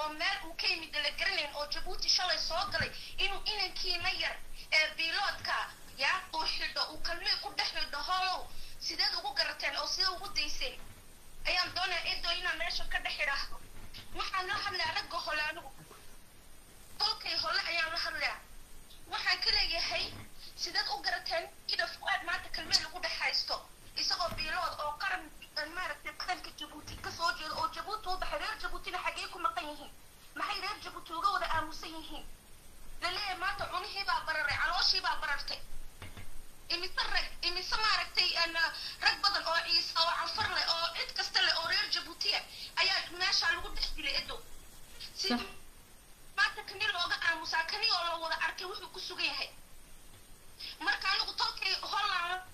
oo meel uu ka yimid la garanayn oo jabuuti shalay soo galay inuu inankiina yar ee biiloodka yaa uu xidho uu kalmee ku dhex xidho holow sideed ugu garateen oo sidee ugu dayseen ayaan doonaya edo inaan meesha ka dhex idhaahdo waxaan la hadlayaa ragga hole anigu tolkay hole ayaan la hadlayaa waxaan ka leeyahay sideed u garateen ida fu-aad maanta kalmee lagu dhex haysto isagoo biilood oo qaran maaragtay qaranka jabuuti kasoo jeeda oo jabuuti u baxay reer jabuutina xaggee ku maqan yihiin maxay reer jabuuti uga wada aamusan yihiin laleeyahay maanta cunihii baa bararay calooshii baa barartay imise rag imise maaragtay rag badan oo ciise oo canfar leh oo cid kasta leh oo reer jabuutiya ayaa meesha lagu dhex dilay edo si maanta kani looga aamusaa kani oo la wada arkay wuxuu ku sugan yahay marka anigu tolkay holland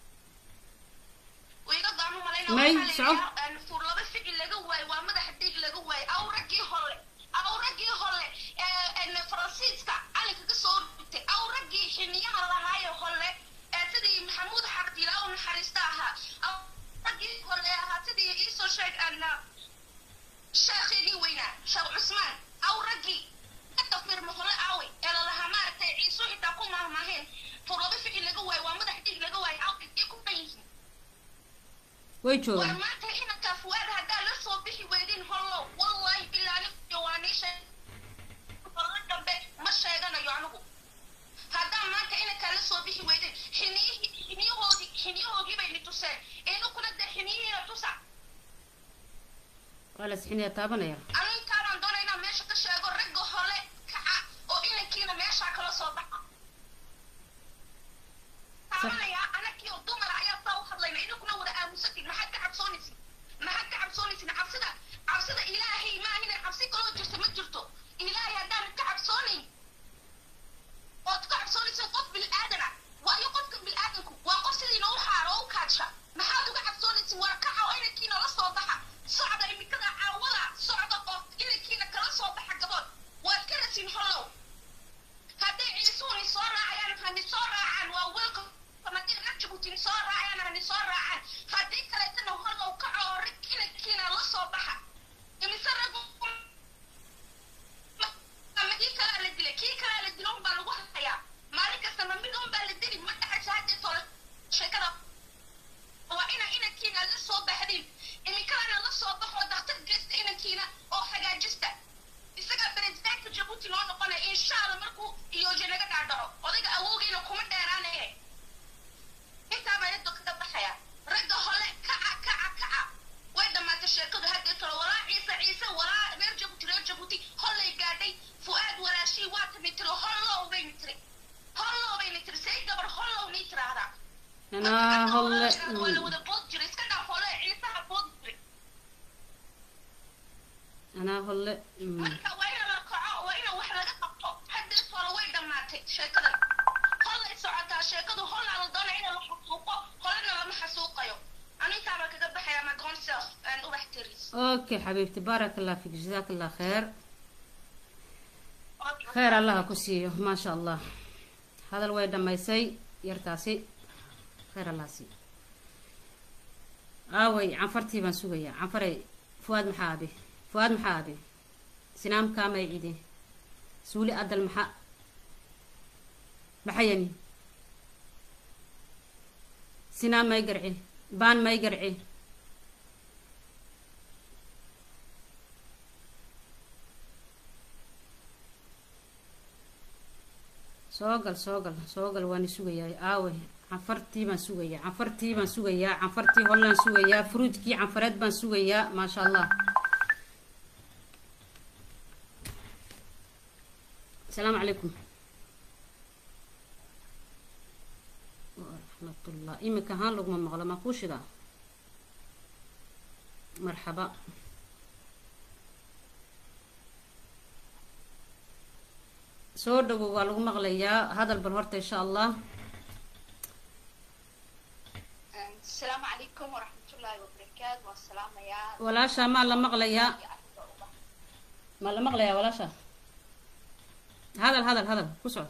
iga gaanu malayna fuur laba ficil laga waayo waa madaxa dhiig laga waayo aw raggii hole aw raggii hole faransiiska calinka ka soo dhigtay aw raggii xiniyaha lahaayo hole sidii maxamuud xardila u naxariista ahaa aw raggii hole ahaa sidii iisoo sheeg sheekheygii weynaa sheekh cusmaan aw raggii ka firma hole aawey ee lalahaa maaragtay ciiso xitaa ku maahmaaheen fuur laba ficil laga waayo waa madaxa dhiig laga waayo aw dhigtay ku dhan yihiin way joogaan war maanta inankaa fuwaad haddaa la soo bixi weydin hollow wallahi bilaani jawaaniisha holla dambe ma sheeganayo anigu haddaa maanta inankaa la soo bixi weydin xiniyihii xiniyahoodii xiniyahoodii bay ni tuseen inukuna dee xiniyihiina tusa waa la sixinaya taabanaya anu intaabaan doona inaan meesha ka sheego ragga hole kaca oo inankiina meeshaa kala soo baxa taabanaya anakii oo dumara ayaa saa u hadlayna inakuna wada aamusatin maxaad ka cabsoonaysin maxaad ka cabsoonaysin cabsida cabsida ilaahay maahina cabsi kaloo jirta ma jirto ilaahay haddaan ka cabsoonayn ood ka cabsoonaysin qof bil'aadana waayo qofka bil'aadanku waa qof sidiina u xaaro oo u kaadsha maxaad uga cabsoonaysin war kaca oo inankiina la soo baxa socda imikada caawada socda oo inankiina kala soo baxa gabood waad ka rasin hollow hadday ciisuuni soo raacayaan hani soo raacaan waa welka haddii rag jabuutin soo raacayaan hani soo raacaan haddii kaleetana hollow kaca oo rag inankiina la soo baxa imise rag ama kii kalaa la dilay kii kalaa la dilo unbaa lagu hayaa maalin kastama mid unbaa la dili ma dhacaysa haddii tole sheekada waa ina inankiina la soo baxdin iminkadana la soo baxo daktar geysta inankiina oo hagaajista isagaa presidenta jabuuti loo noqonaya insha allah markuu iyooje naga dhaadhaco odayga awowgiina kuma dheeraanaya intaa baa yaddo kaga baxaya ragga hole kaca kaca kaca way dhammaatay sheekadu haddii tolo walaa ciise ciise walaa reer jabuuti reer jabuuti hollay gaadhay fu-aad walaashii waa timi tiri hollow bayni tiri hollow bayni tiri say gabar hollow nii tiraahdaa anaa holle waa la wada bood jiray iska dhaa hole ciisaha bood jiray anaa holle marka waa in la kaco waa in wax laga qabto haddii tolo way dhammaatay sheekadan hollay socotaa sheekadu hollaa la doonaya in la xasuuqo holena lama xasuuqayo anu intaabaa kaga baxaya ma gonself ubax tiris okay xabiibti baarak allah fik jazaak allah kheer kheer allaha ku siiyo maasha allah hadal way dhammaysay yartaasi kheer allaha siiyo aaway canfartii baan sugayaa canfaray fuwaad maxaa abi fuwaad maxaa abi sinaam kaamay cide suuli adal maxaa maxayani sinaan may garci baan may garci soo gal soo gal soo gal waani sugayaa aaway canfartii baan sugayaa canfartii baan sugayaa canfartii hollaan sugayaa fruudkii canfareed baan sugayaa maasha allah asalaamu calaykum waraxmatullah imika ahaan laguma maqlo maa kuu shidaa marxaba soo dhawow waa lagu maqlayaa hadal bal horta insha allah asalaamu calaykum waraxmatullaahi wabarakaatu waan salaamayaa walaasha maa la maqlayaa maa la maqlayaa walaasha hadal hadal hadal ku soco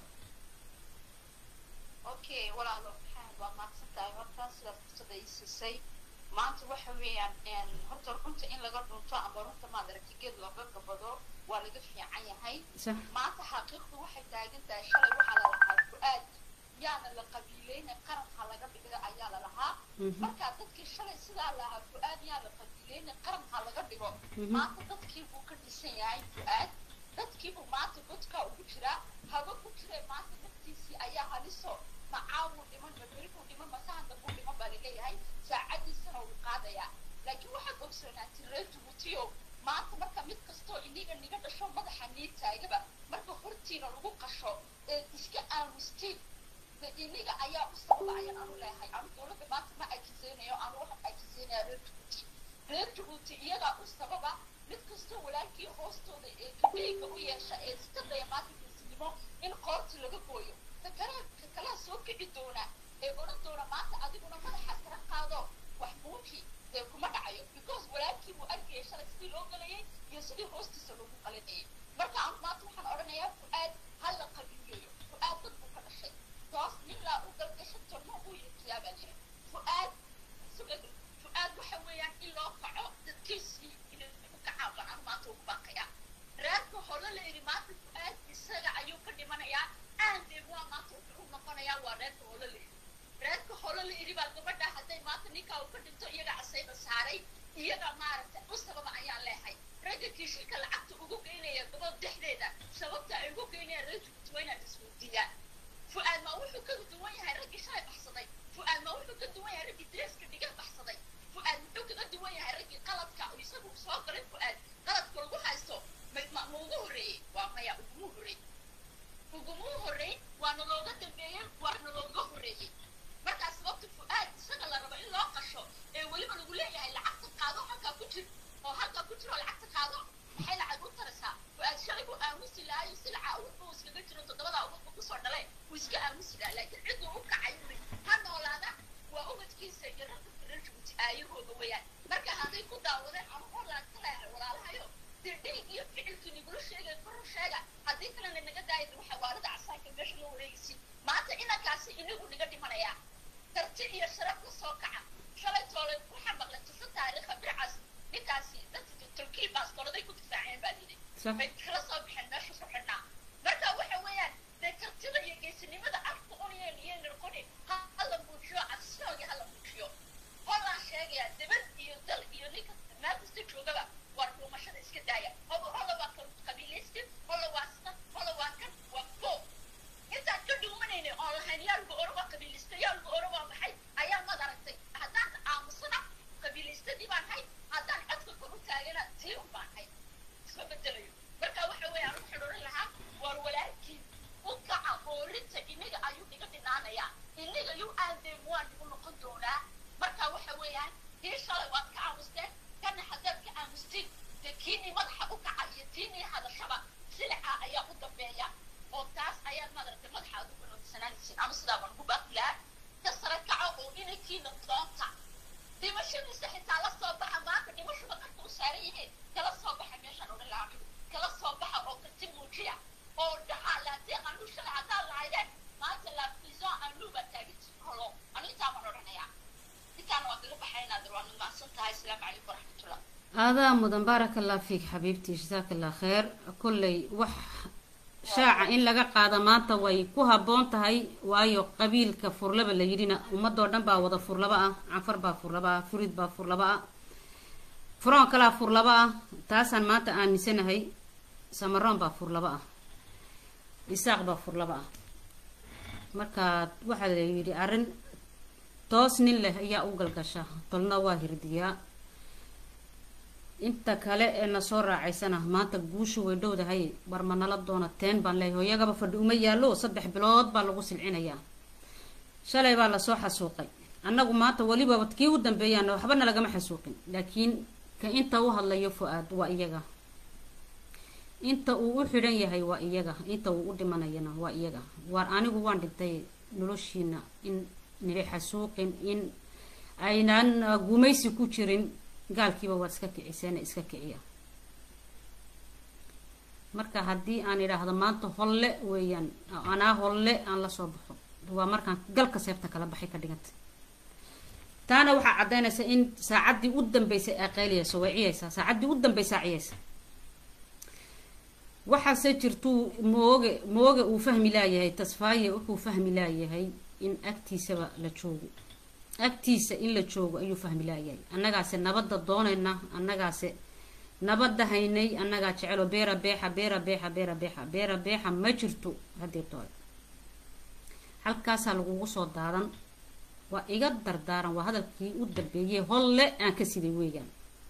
okay walaalo maxamed waa mahadsan tahay horta sidaad fursada ii siisay maanta waxa weeyaan horta runta in laga dhunto ama runta maad aragti geed looga gabado waa laga fiican yahay sax maanta xaqiiqdu waxay taagan tahay shalay waxaa la lahaa fu-aad yaana la qabiileyna qaranka laga dhiga ayaa la lahaa Mhm. marka dadkii shalay sidaa lahaa fu-aad yaa la qabiileyna qaranka laga dhigo Mhm. maanta dadkii buu ka dhisan yahay fu-aad dadkiibuu maanta godkaa ugu jiraa haba ku jiray maanta naftiisii ayaa haliso macaawuu dhiman maberibuu dhiman masahanda buu dhiman baa laleeyahay saacadiisana wuu qaadayaa laakiin waxaad ogsoonaatay reer jabuutiyo maanta marka mid kastoo iniga niga dhasho madaxa nii taagaba marka hortiina lagu qasho ee iska aamustiin de iniga ayaa u sababa ayaan anu leehay anu dowladda maanta ma akiseynayo anu waxaan akiseynaya reer jabuuti reer jabuuti iyagaa u sababa mid kastoo walaalkii hoostooda ee kabeyga u yeesha ee iska daya maanta geesinimo in qoorta laga gooyo ka kale ka kalea soo kici doona ee odhan doona maanta adiguna madaxa kala qaado wax muuji dee kuma dhacayo because walaalkii buu arkayay shalay sidii loo galayay iyo sidii hoostiisa loogu qalinayay marka anu maanta waxaan odhanayaa fu-aad ha la qabiileeyo fu-aad dad buu ka dhashay toos nin laa u galgasho tormo uu yeekiyaa baa jira fu-aad sugada fu-aad waxa weeyaan in loo kaco dadkiisii inay u kacaan baan anu maanta ugu baaqayaa reerka hore la yidhi maanta fu-aad isaga ayuu ka dhimanayaa aandee waa maanta wuxuu u noqonayaa waa reerka hore la yidhi reerka hore la yidhi baa gabadha hadday maanta ninkaa uu ka dhinto iyaga casayda saaray iyaga maaragtay u sababa ayaan leehay ragga kiishilka lacagta ugu geynaya gabadh dhexdeeda sababta ay ugu geynayaan reer jabuuti waa inaad isweydiiyaan fu-aad ma wuxuu ka duwan yahay raggii shalay baxsaday fu-aad ma wuxuu ka duwan yahay raggii dreeska dhiga baxsaday fu-aad muxuu kaga duwan yahay raggii qaladka oo isagu soo galay fu-aad qaladka lagu haysto ma ma ma ugu horreeyey waa maya uguma horreey uguma horreey waana looga dambeeyey waana looga horreeyey markaa sababta fu-aad isaga la rabo in loo qasho ee weliba lagu leeyahay lacagta qaado halkaa ku jir oo halkaa ku jir oo lacagta qaado maxay lacag u taraysaa fu-aad shalay buu aamusi lahayo silaca awurba uu iskaga jiro toddobada awurba kusoo dhalay wuu iska aamusi lahaa laakiin cidduu u kacay uri ha noolaada waa ubadkiisa iyo ragga reer jabuuti aayahooda weeyaan marka hadday ku daawadeen ama holaan ka leehay walaalahayo dee dhiig iyo ficilkii nigula sheegay kor sheega haddii kalena naga daaya waxa waalada casaanka meesha loo wareegaysi maanta inankaasi inagu niga dhimanayaa karti iyo sharaf la soo kaca shalay toole waxaa maqlay tusa taariikha bircaas ninkaasi dadka turkiya baastooladay ku difaaceen baa yidhi sax bay kala soo baxeen meesha ku xidhnaa marka waxa weeyaan dee kartida iyo geesinimada afka uniyeen iyo nirqoni ha hala muujiyo cabsiooga hala muujiyo holaan sheegaya dibad iyo dal iyo ninka meel kasta joogaba waa dhuumashada iska daaya hoba hola waa qabiilaysti hola waa stan hola waa kan waa fo intaan ka dhuumanayna oon lahayn yaa lagu oro waa qabiilaysta yaa lagu oro waa maxay ayaa mad aragtay haddaan aamusana qabiilaystadii baan hay haddaan codka kor u taagana tii un baan hay isma bedelayo marka waxa weeye aan waxaan odhan lahaa war walaalkii u kaca oorinta inaga ayuu iga dhinaanayaa inaga yuu aadeen waan igu noqon doonaa marka waxa weeyaan kii shalay waad ka aamusteen kana haddaad ka aamustiin dee kiinii madaxa u kaca iyo tiinii hadashaba silica ayaa u dambeeya oo taas ayaad madaragtay madaxa aad u ganoonsanaanaysiin ama sidaa baan ugu baaqi lahaa ka sare kaco oo inankiina doonta dhimashadiisa xitaa la soo baxa maanta dhimashuba qarka u saaran yihiin kala soo baxa meeshaan odhan lahaa anigu kala soo baxa oo karti muujiya oo dhaha laatee anu shalay haddaa lahaydeen maanta la prison anu baa taaginti holo anu intaa baan odhanayaa intaana waa kaga baxaynaa dar waanu mahadsan tahay asalaamu calaykum waraxmatullah aadaa mudan baaraka allah fiik xabiibtii jasaaka allah kheer kolley wax shaaca in laga qaado maanta way ku habboon tahay waayo qabiilka furlaba la yidhina ummadoo dhan baa wada furlaba ah canfar baa furlaba ah furid baa furlaba ah furoon kalaa furlaba ah taasaan maanta aaminsanahay samaroon baa furlaba ah isaaq baa furlaba ah marka waxaa la yidhi arrin toos nin leh ayaa u galgasha tolna waa hirdiyaa inta kale ee na soo raacaysana maanta guushu way dhowdahay war ma nala doona teen baan leeyahay hooyagaba fadhi uma yaallo saddex bilood baa lagu silcinayaa shalay baa lasoo xasuuqay annagu maanta weliba kii u dambeeyaan waxbana lagama xasuuqin laakiin ka inta u hadlayo fu-aad waa iyaga inta uu u xidhan yahay waa iyaga inta uu u dhimanayana waa iyaga waar anigu waan dhintay noloshiina in nili xasuuqin in aynaan gumaysi ku jirin gaalkiiba waad iska kiciseen iska kiciya marka haddii aan idhaahdo maanta holle weeyaan anaa holle aan lasoo baxo waa markaan galka seebta kala baxay ka dhiganta taana waxaa caddaynaysa in saacaddii u dambeysay aa qayliyayso way ciyaysaa saacaddii u dambeysaa ciyaysa waxaase jirtuu mooge mooge uu fahmi laayahay tasfaaye wuxuu fahmi laayahay in agtiisaba la joogo agtiisa in la joogo ayuu fahmi laayahay annagaase nabadda doonayna annagaase nabadda haynay annagaa jecelo beera beexa beera beexa beera beexa beera beexa ma jirto haddii doole halkaasaa lagugu soo daadan waa iga dardaaran waa hadalkii u dambeeyey holle aan ka siday weeyaan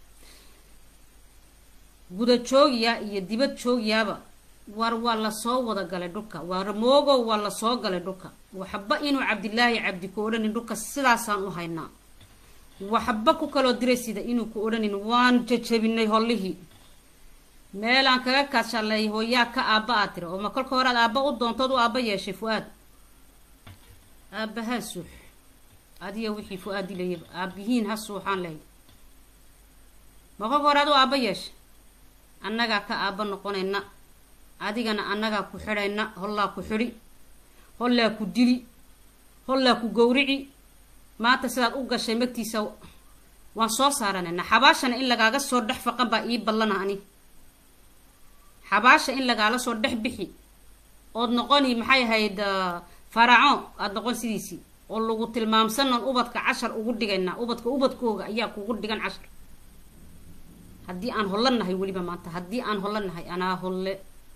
guda joogyaa iyo dibad joogyaaba war waa lasoo wada galay dhulka war moogow waa lasoo galay dhulka waxba inuu cabdilaahi cabdi ku odhanin dhulka sidaasaan u haynaa waxba ku kaloo diray sida inuu ku odhanin waan jajabinay hollihii meelaan kaga kaashalay hooyaa ka aabba aad tiri oo ma kolka hore aad aabba u doontood u aabba yeeshay fu-aad aabbahaa suux adiga wixii fu-aad dilayaba aabbihiin ha suuxaan lahayd ma kolka hore ad u aabba yeeshay annagaa ka aabba noqonayna adigana annagaa ku xidhayna hollaa ku xidhi hollaa ku dili hollaa ku gowrici maanta sidaad u gashay magtiisa waan soo saaranayna xabaashana in lagaaga soo dhex faqan baa ii ballana ani xabaasha in lagaala soo dhex bixi ood noqoni maxay ahayd faraco aada noqon sidiisii oo lagu tilmaamsanan ubadka cashar ugu dhigaynaa ubadka ubadkooga ayaa kugu dhigan cashar haddii aan holla nahay weliba maanta haddii aan holla nahay anaa holle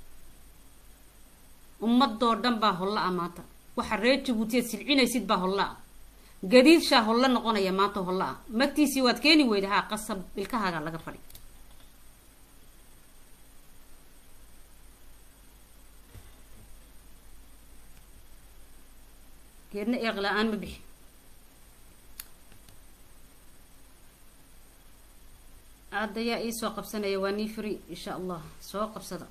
ummadoo dhan baa holla ah maanta waxa reer jabuutiyaad silcinaysid baa holla ah gadiidshaa holla noqonaya maanta holla ah magtiisii waad keeni weyda haa qasab ilkahaagaa laga fadhi geedna eeq la-aan ma bixi aadayaa ii soo qabsanaya waa nii free insha allah soo qabsada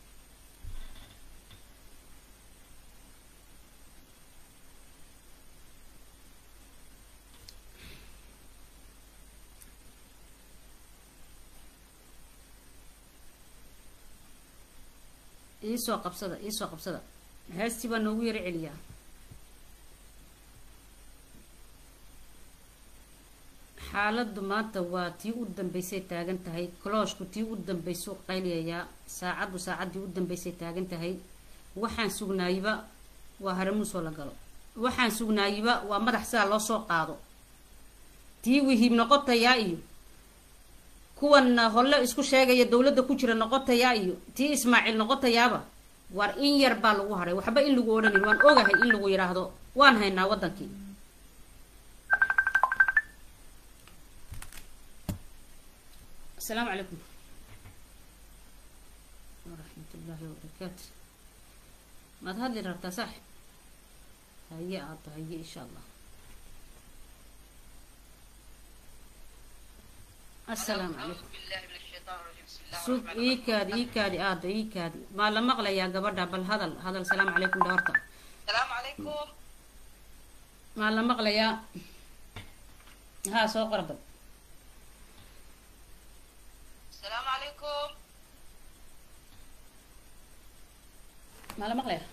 iisoo qabsada iisoo qabsada heestii baa noogu yaro celiyaa xaaladdu maanta waa tii u dambeysay taagan tahay kolooshku tii u dambeysuu qayliyayaa saacaddu saacaddii u dambeysay taagan tahay waxaan sugnaayiba waa haramuusoo la galo waxaan sugnaayiba waa madax sidaa loo soo qaado tii wihiib noqotayaa iyo kuwan holle isku sheegaya dowladda ku jira noqotayaa iyo tii ismaaciil noqotayaaba war in yar baa lagu hadhay waxba in lagu odhanin waan ogahay in lagu yidhaahdo waan haynaa waddankii السلام عليكم ورحمة الله وبركاته ما تهدي ربطة صح هيا عطا هيا إن شاء الله السلام عليكم سوق إيكادي إيكادي آد إيكادي ما لما أغلى يا قبردة بل هذا هذا السلام عليكم دورتا السلام عليكم ما لما أغلى يا ها سوق ربط السلام عليكم ما لما أغلى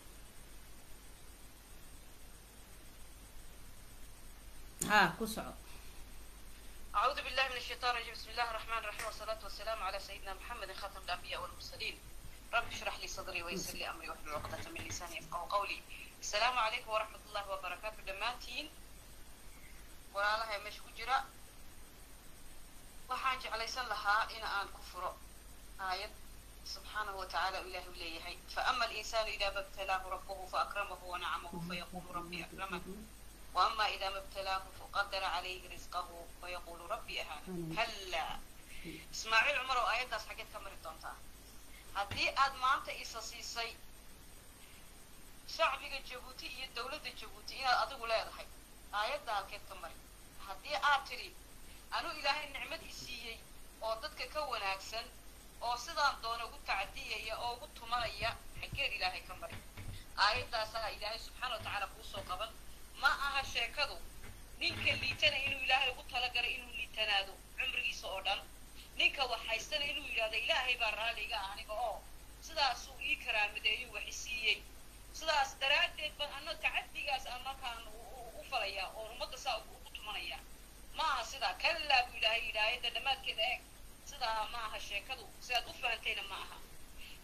ها كسعو أعوذ بالله من الشيطان الرجيم بسم الله الرحمن الرحيم والصلاة والسلام على سيدنا محمد خاتم الأنبياء والمرسلين رب اشرح لي صدري ويسر لي أمري واحلل عقدة من لساني يفقهوا قولي السلام عليكم ورحمة الله وبركاته دمانتين walaalahay meesha ku jira waxaan jeclaysan lahaa in aan ku furo aayad subxaanahu watacaala uu ilaahi u leeyahay faama alinsaanu idaa mabtalaahu rabbuhu faakramahu wanacamahu fayaqulu rabbi akraman waama idaa mabtalaahu faqadara calayhi risqahu fayaqulu rabbi ahaana hallaa ismaaciil cumar oo aayaddaas xaggeed ka mari doontaa haddii aad maanta isa siisay shacbiga jabuuti iyo dowladda jabuuti inaad adigu leedahay aayadda halkeed ka mari haddii aad tidhi anuu ilaahay nicmad i siiyey oo dadka ka wanaagsan oo sidaan doona ugu tacadiyaya oo ugu tumanaya xaggeed ilaahay ka mari aayaddaasaa ilaahay subxaana wa tacaala kuu soo qaban ma aha sheekadu ninka liitana inuu ilaahay ugu talagalay inuu liitanaado cumrigiisa oo dhan ninka wax haystana inuu yidhahdo ilaahay baa raalliga ah aniga oo sidaasuu ii karaamadeeyuu wax i siiyey sidaas daraaddeed baan anna tacadigaas aan markaan u falayaa oo ummadda saa ugu tumanaya ma aha sidaa kallaa buu ilaahay yidhi aayadda dhammaadkeeda eeg sidaa ma aha sheekadu sidaad u fahantayna ma aha kitaab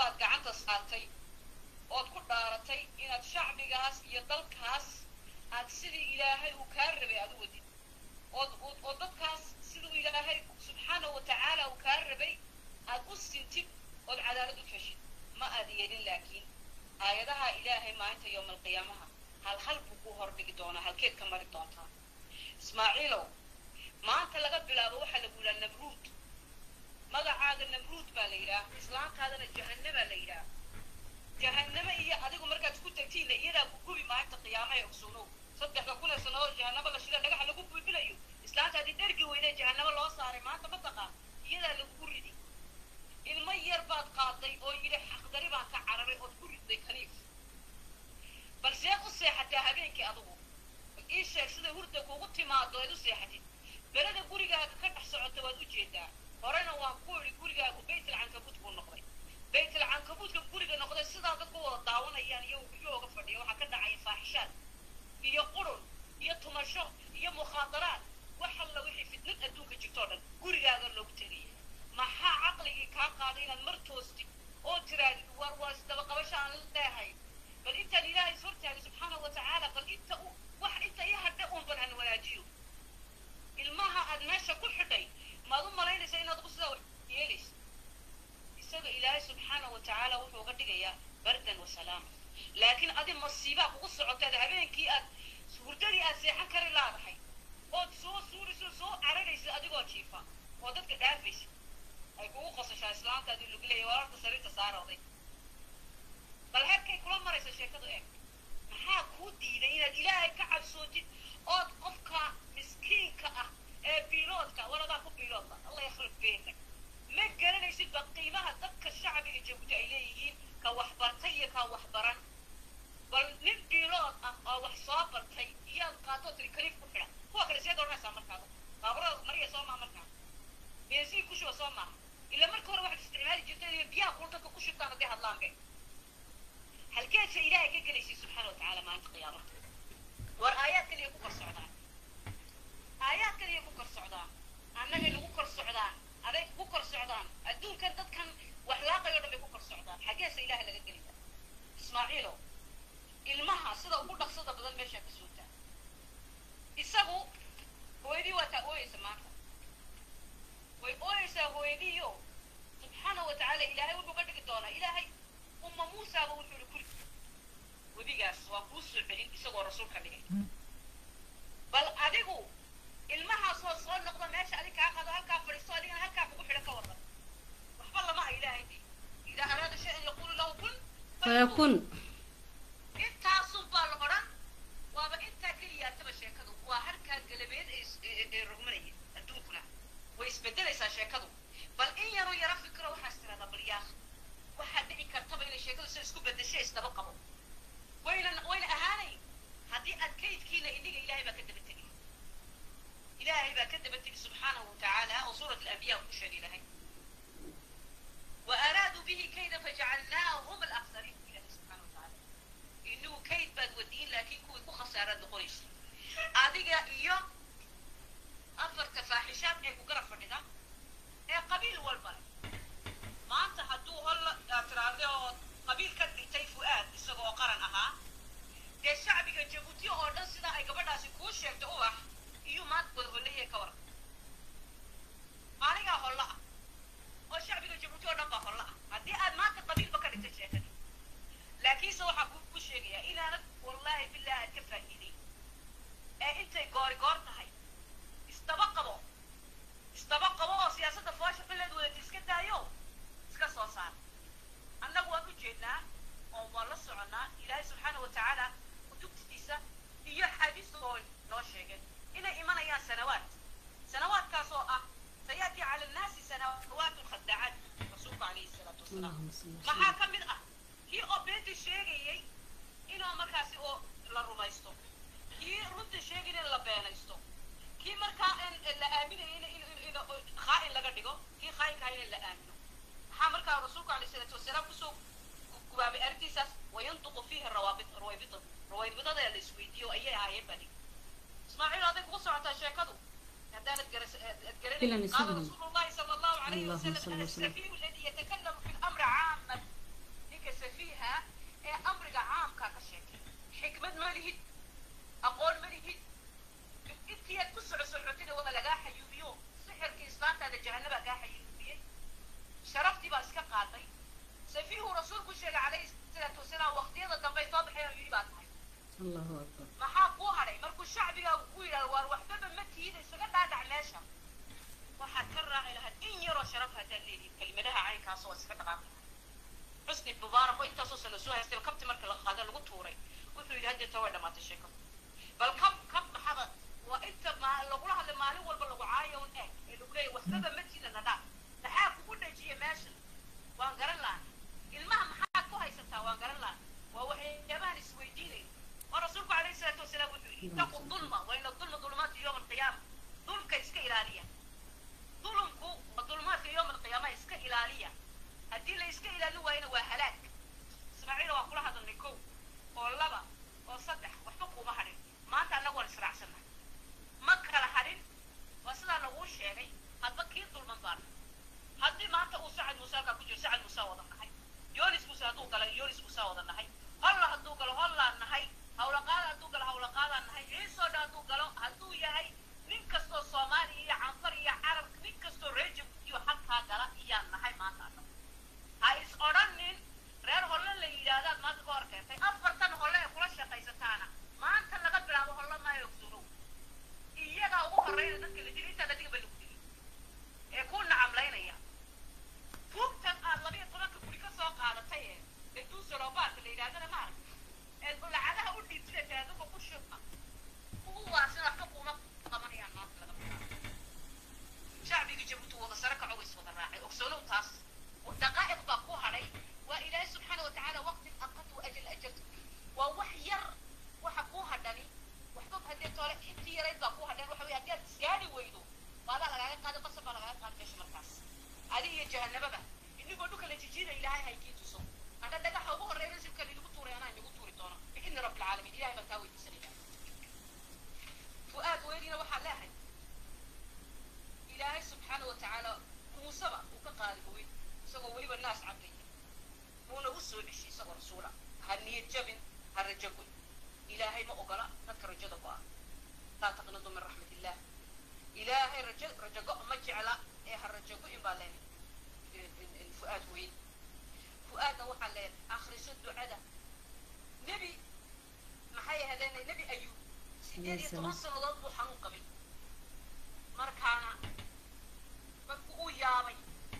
baad gacanta saartay ood ku dhaaratay inaad shacbigaas iyo dalkaas aad sidii ilaahay uu kaa rabay aad u wadid ood ood oo dadkaas siduu ilaahay subxaanahu watacaala uu kaa rabay aad u sintid ood cadaalad u feshid ma aad yeelin laakiin aayadaha ilaahay maalinta yowma alqiyaamaha hal hal buu ku hordhigi doonaa halkeed ka mari doontaa ismaaciilow maanta laga bilaabo waxaa lagu yidhaha nabruud magacaaga nabruud baa la yidhaah islaamkaadana jahannabaa la yidhaah jahanname iyo adigu markaad ku tagtiinna iyadaa ku gubi maalinta qiyaama ee ogsoonow saddexda kun ee sano oo jahannamo la shida dhagaxa lagu buubilayo islaantaadii dhergi weynee jahannamo loo saaray maanta ma taqaan iyadaa lagugu ridi ilmo yar baad qaaday oo yidhi xaqdari baan ka cararay ood ku riday kaniif bal seed u seexataa habeenkii adugu ii sheeg sida hurda kuugu timaado eed u seexatid beleda gurigaaga ka dhex socota waad u jeedaa horena waan ku idhi gurigaagu baytul cankabuud buu noqday baytul cankabuudka guriga noqday sidaa dadku wada daawanayaan iyo guryahooga fadhiya waxaa ka dhacaya faaxishaad iyo qurun iyo tumasho iyo mukhaadaraad wax alla wixii fitnad adduunka jirtoo dhan gurigaaga loogu tegaya maxaa caqligii kaa qaaday inaad mar toostid oo tiraadid war waa isdaba qabasho aan leehay bal intaan ilaahay is hortaagay subxaanahu watacaala bal inta u wax inta ii hadhe uun bal han wanaajiyo ilmaha aad meesha ku xidhay maad u malaynaysa inaad ugu sidaa wax yeelaysa isaga ilaahay subxaanahu watacaala wuxuu uga dhigayaa bardan wa salaama laakiin adi masiibaa kugu socotaad habeenkii aad hurdadii aad seexan kari laadahay ood soo suurayso soo cararaysa adigoo jiifa oo dadka dhaafaysa ay kugu qosashaa islaantaadii lagu leeyahy wararta sariirta saarooday bal heerkay kula maraysa sheekadu eeg maxaa kuu diiday inaad ilaahay ka cabsootid ood qofka miskiinka ah ee biiloodka waladaa ku biiloodba allah yakhrib beenak ma garanaysid ba qiimaha dadka shacbiga jabuuti ay leeyihiin ka waxbartay iyo ka waxbaran bal nin biilood ah oo wax soo bartay iyaad qaatoo tiri kaliif ku xidha kuwa kale seed odhanaysaa markaada baaburada mariya soo maa markaa bensiin ku shuba soo maaha ila marka hore waxaad isticmaali jirteen iyo biyaha kul dadka ku shubtaan hadday hadlaan be halkeedsa ilaahay ka gelaysay subxaana watacaala maalinta qiyaamaha war aayaad kaliya ku kor socdaan aayaad kaliya ku kor socdaan annagay nagu kor socdaan aday ku kor socdaan adduunkan dadkan wax laaqayo dhan bay ku kor socdaan xaggeesa ilaahay laga gelaya ismaaciilow ilmaha sida ugu dhaqsada badan meeshaa ka sootaa isagu hooyadii waa taa ooyeysa maanta way ooyeysaa hooyadiiyo subxaana wa tacaala ilaahay wuxuu ka dhigi doonaa ilaahay umma muusaaba wuxuu ihi kuri webigaas waa kuu soo celin isagoo rasuul ka dhigay bal adigu ilmahaasoo soo noqda meesha adig kaa qado halkaa fadhiisto adigana halkaa kugu xidhan ka wadan waxba lama ah ilaahay de idaa araada shay-an yaquulu lahu kun fayakun intaasun baa la odhan waaba intaa keliyaataba sheekadu waa harkaa galabeed ee is- ee ee rogmanaya adduunkuna way isbedelaysaa sheekadu bal in yaroo yaro fikiro waxaas tiradaa bal yaaq waxaa dhici kartaba inay sheekadu sida isku bedeshay isdaba qabo wayna wayna ahaanayn haddii aad kaydkiina idhiga ilaahay baa ka daba tegay ilaahay baa ka daba tegi subxaanahu watacaala oo suurat alambiya ku sheegay ilaahay وأرادوا به كيدا فجعلناهم الأخسرين إلهي سبحانه وتعالى إنه كيد باد ودين لكن كوي كو خسارة نقوليش أديك إيو أفر تفاحشات إيه كو قرف فرندا إيه قبيل والبر ما أنت حدو هلا ترى قبيل كدري تي فؤاد إسقو قرن أها dee shacbiga jabuuti oo dhan sidaa ay gabadhaasi kuu sheegto ubax iyo maad wadhollahee ka waran maaligaa holla ah oo shacbiga jabuuti oo dhan baa holla ah haddii aad maanta qabiilba ka dhigtay sheekada laakiinse waxaa kuu ku sheegayaa inaanad wallaahi billahi aad ka faa'iiday ee intay goori goor tahay isdaba qabo isdaba qabo oo siyaasadda foosha xileed wadata iska daayo iska soo saar annagu waan u jeednaa oo waan la soconnaa ilaahay subxaana wa tacaala kutubtiisa iyo xadiista oo noo sheegeen inay imanayaan sanawaad sanawaadkaas oo ah sayaati cala annaasi sanawaatun khadaacaat rasuulku calayhi salaatu wasalaam allahuma salli maxaa ka mid ah kii oo beenta sheegayey inuu markaasi oo la rumaysto kii runta sheegayna in la beenaysto kii markaa in la aaminayay in in in in khaa'in laga dhigo kii khaa'inka ahaa in la aamino maxaa markaa rasuulku calayhi salaatu wasalaam kusoo gubaabay arrintiisaas wayantuqu fiihi rawaabit rawaybita rawaybidada la isweydiiyo ayay ahaayeen baa dhigi ismaaciil aday kugu socotaa sheekadu haddaanad garas aad إلا garanaynin نسيبهم. qaala rasuulu llahi sala allahu calayhi اللهم wasalam صل ana وسلم. السفيه الذي يتكلم في الامر عاما dhaqaaqay safiihu rasuulku sheegay calayhi salaatu wasalaam waqtiyada dambe soo baxay oo yidhi baa tahay allahu akbar maxaa kuu hadhay markuu shacbigaagu ku yidhahdo waar waxbaba ma tiida isaga dhaadhac meesha waxaad ka raaci lahayd in yaroo sharaf haddaad leedihin kelimadaha caynkaas oo iska dhaqaaqi xusni mubaarak oo intaasoo sano soo haystay kabti marka la qaada lagu tuuray wuxuu yidhi haddeeta way dhammaatay sheekadu bal kab kab maxaba waa inta ma lagula hadlay maalin walba lagu caayo un eeg ee lagu leeyahy waxbaba ma tiida nadhaa maxaa kugu dhajiya meeshan waan garan lahaa ilmaha maxaad ku haysataa waan garan lahaa waa waxyaabahan isweydiinay oo rasuulku calayhi salaatu wasalaam wuxuu yidhi ittaqu dulma wa ina dulma dulumaatu yowma alqiyaama dulmka iska ilaaliya dulumku waa dulumaadka yowma alqiyaama iska ilaaliya haddii la iska ilaalin waayana waa halaag ismaaciila waa kula hadalnay kow oo laba oo saddex waxba kuuma hadhin maanta annagu waan israacsannahay ma kala hadhin waa sidaa laguu sheegay hadba kii dulman baana haddii maanta uu sacad muuse halkaa ku jiro sacad muuse wada nahay yonis muuse hadduu gala yonis muuse wada nahay holla hadduu galo hollaan nahay hawlaqaada hadduu galo hawlaqaadaan nahay ciisoo dhan hadduu galo hadduu yahay nin kastoo soomaaliya iyo canfar iyo carab nin kastoo reer jabuutiyo halkaa gala iyaan nahay maanta annagu ha is odhanin reer holle la yidhaahdaad maanta ka hor keentay afartan holle ee kula shaqaysataana maanta laga bilaabo holle maayo ogsurow iyagaa ugu horreyna dadka la dili intaan adiga ba lagu dili ee ku nacamlaynaya tuugtan aad labiyo tobanka guri ka soo qaadatay ee ee duusaloobaadka la yidhahdana maaragta ee lacagaha u dhiibtida taadaba ku shubma kuwaasina waxba kuuma qabanayaan maanta laga bilaabo shacbigii jabuuti wada sare kaco way is wada raacay ogsolow taas daqaa'iq baa ku hadhay waa ilaahay subxaana watacaala waqti aqad wa ajal ajaltu waa wax yar waxa kuu hadhani waxba haddee toole intii yarayd baa ku hadhan waxa weye haddii aad isgaari weydo baadaa lagaaga qaada qasab baa lagaaga qaada meesha markaas adiga iyo jahanababa inigoo dhulka la jijiida ilaahay haykii tuso hadha dhagaxa ugu horreeya nasibka linagu tuuray anaa inagu tuuri doono biidni rabbi alcaalamiin ilahay baan kaa weydiisanaya fu'aad weydina waxaa leehay ilaahay subxaana wa tacaala muuseba uu ka qaadi weyn isagoo weliba naas cabdaya uuna u soo ceshay isagoo rasuula ha niyad jabin ha rajo goy ilaahay ma ogola dadka rajada go-a laa taqnadu min raxmat illah ilaahay rajo rajo go ma jecla ee ha rajo go-in baa leen fu'aad weyn fu'aadna waxaa leen akhriso ducada nebi maxay ahaydeen nebi ayuub sideed iyo toban sannadood buu xanuun qabay markaana markuu uu yaabay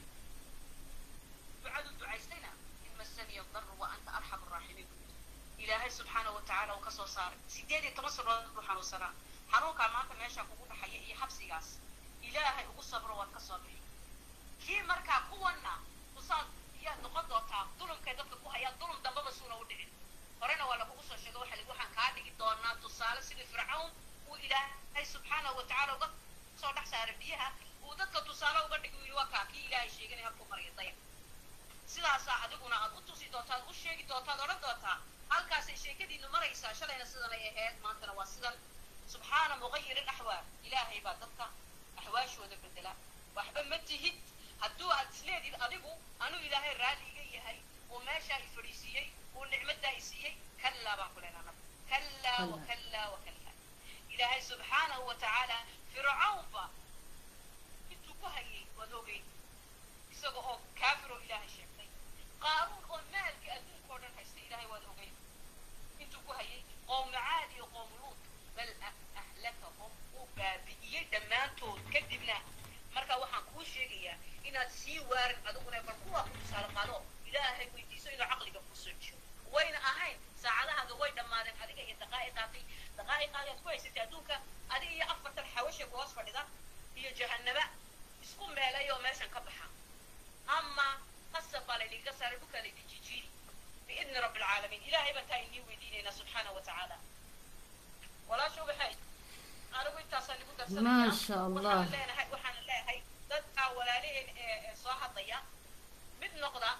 ducaduu ducaystayna in masaniya daru wa anta arxamu raaximiin ilaahay subxaana wa tacaala uu ka soo saaray sideed iyo toban sannadood buu xanuunsanaa xanuunkaa maanta meesha kugu dhaxaya iyo xabsigaas ilaahay ugu sabro waad ka soo bixi kii markaa kuwanna usaad iyaad noqon doontaa dulumkay dadka ku hayaan dulum dambaba suuna u dhicin horena waa lagugu soo sheego waxa waxaan kaa dhigi doonaa tusaale sidii fircawn uu ilaahay subxaanahu wa tacaala uga soo dhex saaray biyaha uu dadka tusaale uga dhigi yidhi waa kaa kii ilaahay sheeganay halkuu maraya dayac sidaasaa adiguna aad u tusi doontaad u sheegi doontaad odhan doontaa halkaasay sheekadiinu maraysaa shalayna sidan ay ahayd maantana waa sidan subxaana muqayiri axwaal ilaahay baa dadka axwaashooda bedela waxba ma tihid hadduu aad isleedid adigu anuu ilaahay raalli iga yahay oo meeshaa i fadhiisiiyey oo nicmaddaa i siiyey kallaa baan ku leenaa kallaa wa kallaa wa kallaa ilaahay subxaanahu wa tacaala fircawnba intuu ku hayay waad ogey isaga oo kaafir oo ilaahay sheegtay qaaruun oo maalkii adduunka oo dhan haystay ilaahay waad ogey intuu ku hayay qowma caad iyo qowmu luut bal ahlakahum uu baabi'iyey dhammaantood kadibna marka waxaan kuu sheegayaa inaad sii waarin adiguna bal kuwaa ku tusaale qaado ilaahay weydiiso inuu caqliga ku soo jiyo wayna ahayn saacadahaaga way dhammaadeen adiga iyo daqaa'iqaaqii daqaa'iqaaqi aad ku haysatay adduunka adiga iyo afartan xawasha ku hoos fadhida iyo jahanaba isku meelay oo meeshan ka baxa ama qasab baa laydiga saaray dhulkaa laydi jijiiri biidni rabbi alcaalamiin ilaahay baan taa inii weydiinaynaa subxaana wa tacaala walaasha waxay anigu intaasaan igu darsanaya ما شاء الله waxaan leenahay waxaan leeyahay dadka walaalaheen ee ee soo hadlaya mid noqda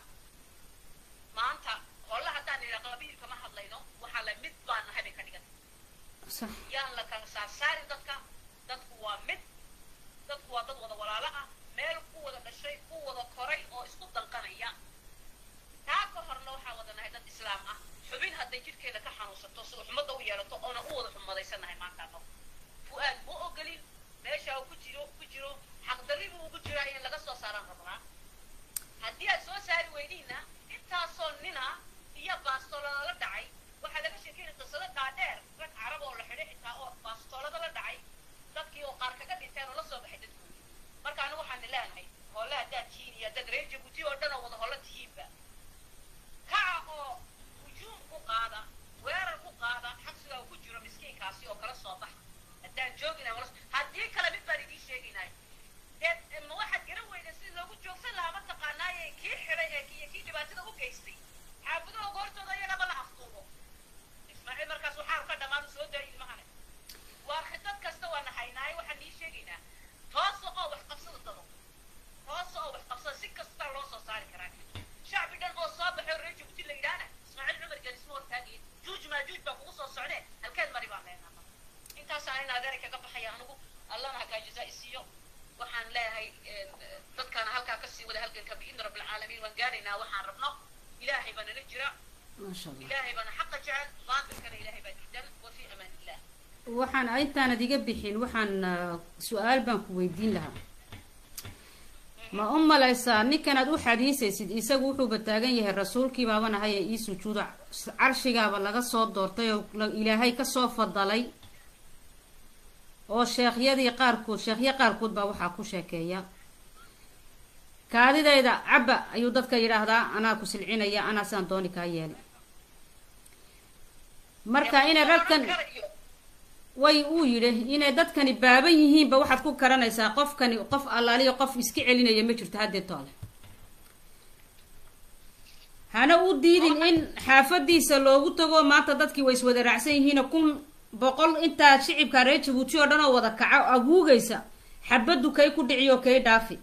maanta holle haddaan idhaa qabiilka ma hadlayno waxaa la mid baan nahay bay ka dhigan صح yaan la kala saarsaarin dadka dadku waa mid dadku waa dad wada walaalo ah meel ku wada dhashay ku wada koray oo isku danqanaya taa ka horna waxaa wada nahay dad islaam ah xubin hadday jidhkeeda ka xanuunsato si xumadda u yeelato oona u wada xumadaysannahay maanta annagu fu-aad ma ogolin meesha uu ku jiro ku jiro xaqdarri buu ugu jiraa in laga soo saaraan rabnaa haddii aad soo saari weydiina intaasoo nina iyo baastoolada la dhacay waxaa laga sheekeynaya qisado dhaadheer rag carab oo la xidhay xitaa oo baastoolada la dhacay dadkii oo qaar kaga dhinteen oo la soo baxay dadkoodii marka anigu waxaan leenahay holle haddaad tihiin iyo dad reer jabuuti oo dhan oo wada holla tihiinba kaca oo hujuum ku qaada weerar ku qaada xabsiga uu ku jiro miskiinkaasi oo kala soo baxa haddaan joogina wala haddii kale mid baan idiin sheegaynay dee ma waxaad garan weyda sidii loogu joogsan lahaa mataqaanaaye kii xidhay ee iyo kii dhibaatada u geystay xaafaduhu goortooda iyagaba la afduubo ismaaciil markaas waxaa ka dhammaan soo daa ilmahane waa khidad kasta waa nahaynaaye waxaan ii sheegaynaa toosa oo wax qabsada dado toosa oo wax qabsada si kasta loo soo saari karaa shacbi dhan oo soo baxo reer jabuuti la yidhaahna ismaaciil cumar gelisma hortaagaya juuj maajuuj baa kugu soo socdee halkeed mari baan leenaa intaasaan in adeeray kaga baxaya anigu allana hakaa jazaa isiiyo waxaan leeyahay dadkaana halkaa kasii wada halganka biidni rabbi alcaalamiin waan gaaraynaa waxaan rabno ilaahay baa nala jira maasha allah ilaahay baana xaqa jecel baatilkana ilaahay baa diidan wa fi amaan illah waxaan intaanad iga bixin waxaan ah, su-aal baan ku weydiin lahaa ma u malaysaa ninkanaad u xadiisaysid isagu wuxuuba taagan yahay rasuulkii baaban ahay ee ii sujuuda carshigaaba laga soo doortay oo la- ilaahay kasoo fadalay oo sheekhyadii qaarkood sheekhyo qaarkood baa waxaa ku sheekeeya kaadidayda cabba ayuu dadka yidhaahdaa anaa ku silcinaya anaa saan dooni kaa yeelay marka inay ragkan way uu yidhi inay dadkani baaban yihiinba waxaad ku garanaysaa qofkani qof allaaliyo qof iska celinaya ma jirto haddee toole hana u diidin in xaafadiisa loogu tago maanta dadkii way iswada raacsan yihiin kun boqol intaa shicibka reer jabuuti oo dhan oo wada kaco aguugaysa xabaddu kay ku dhiciyo kay dhaafi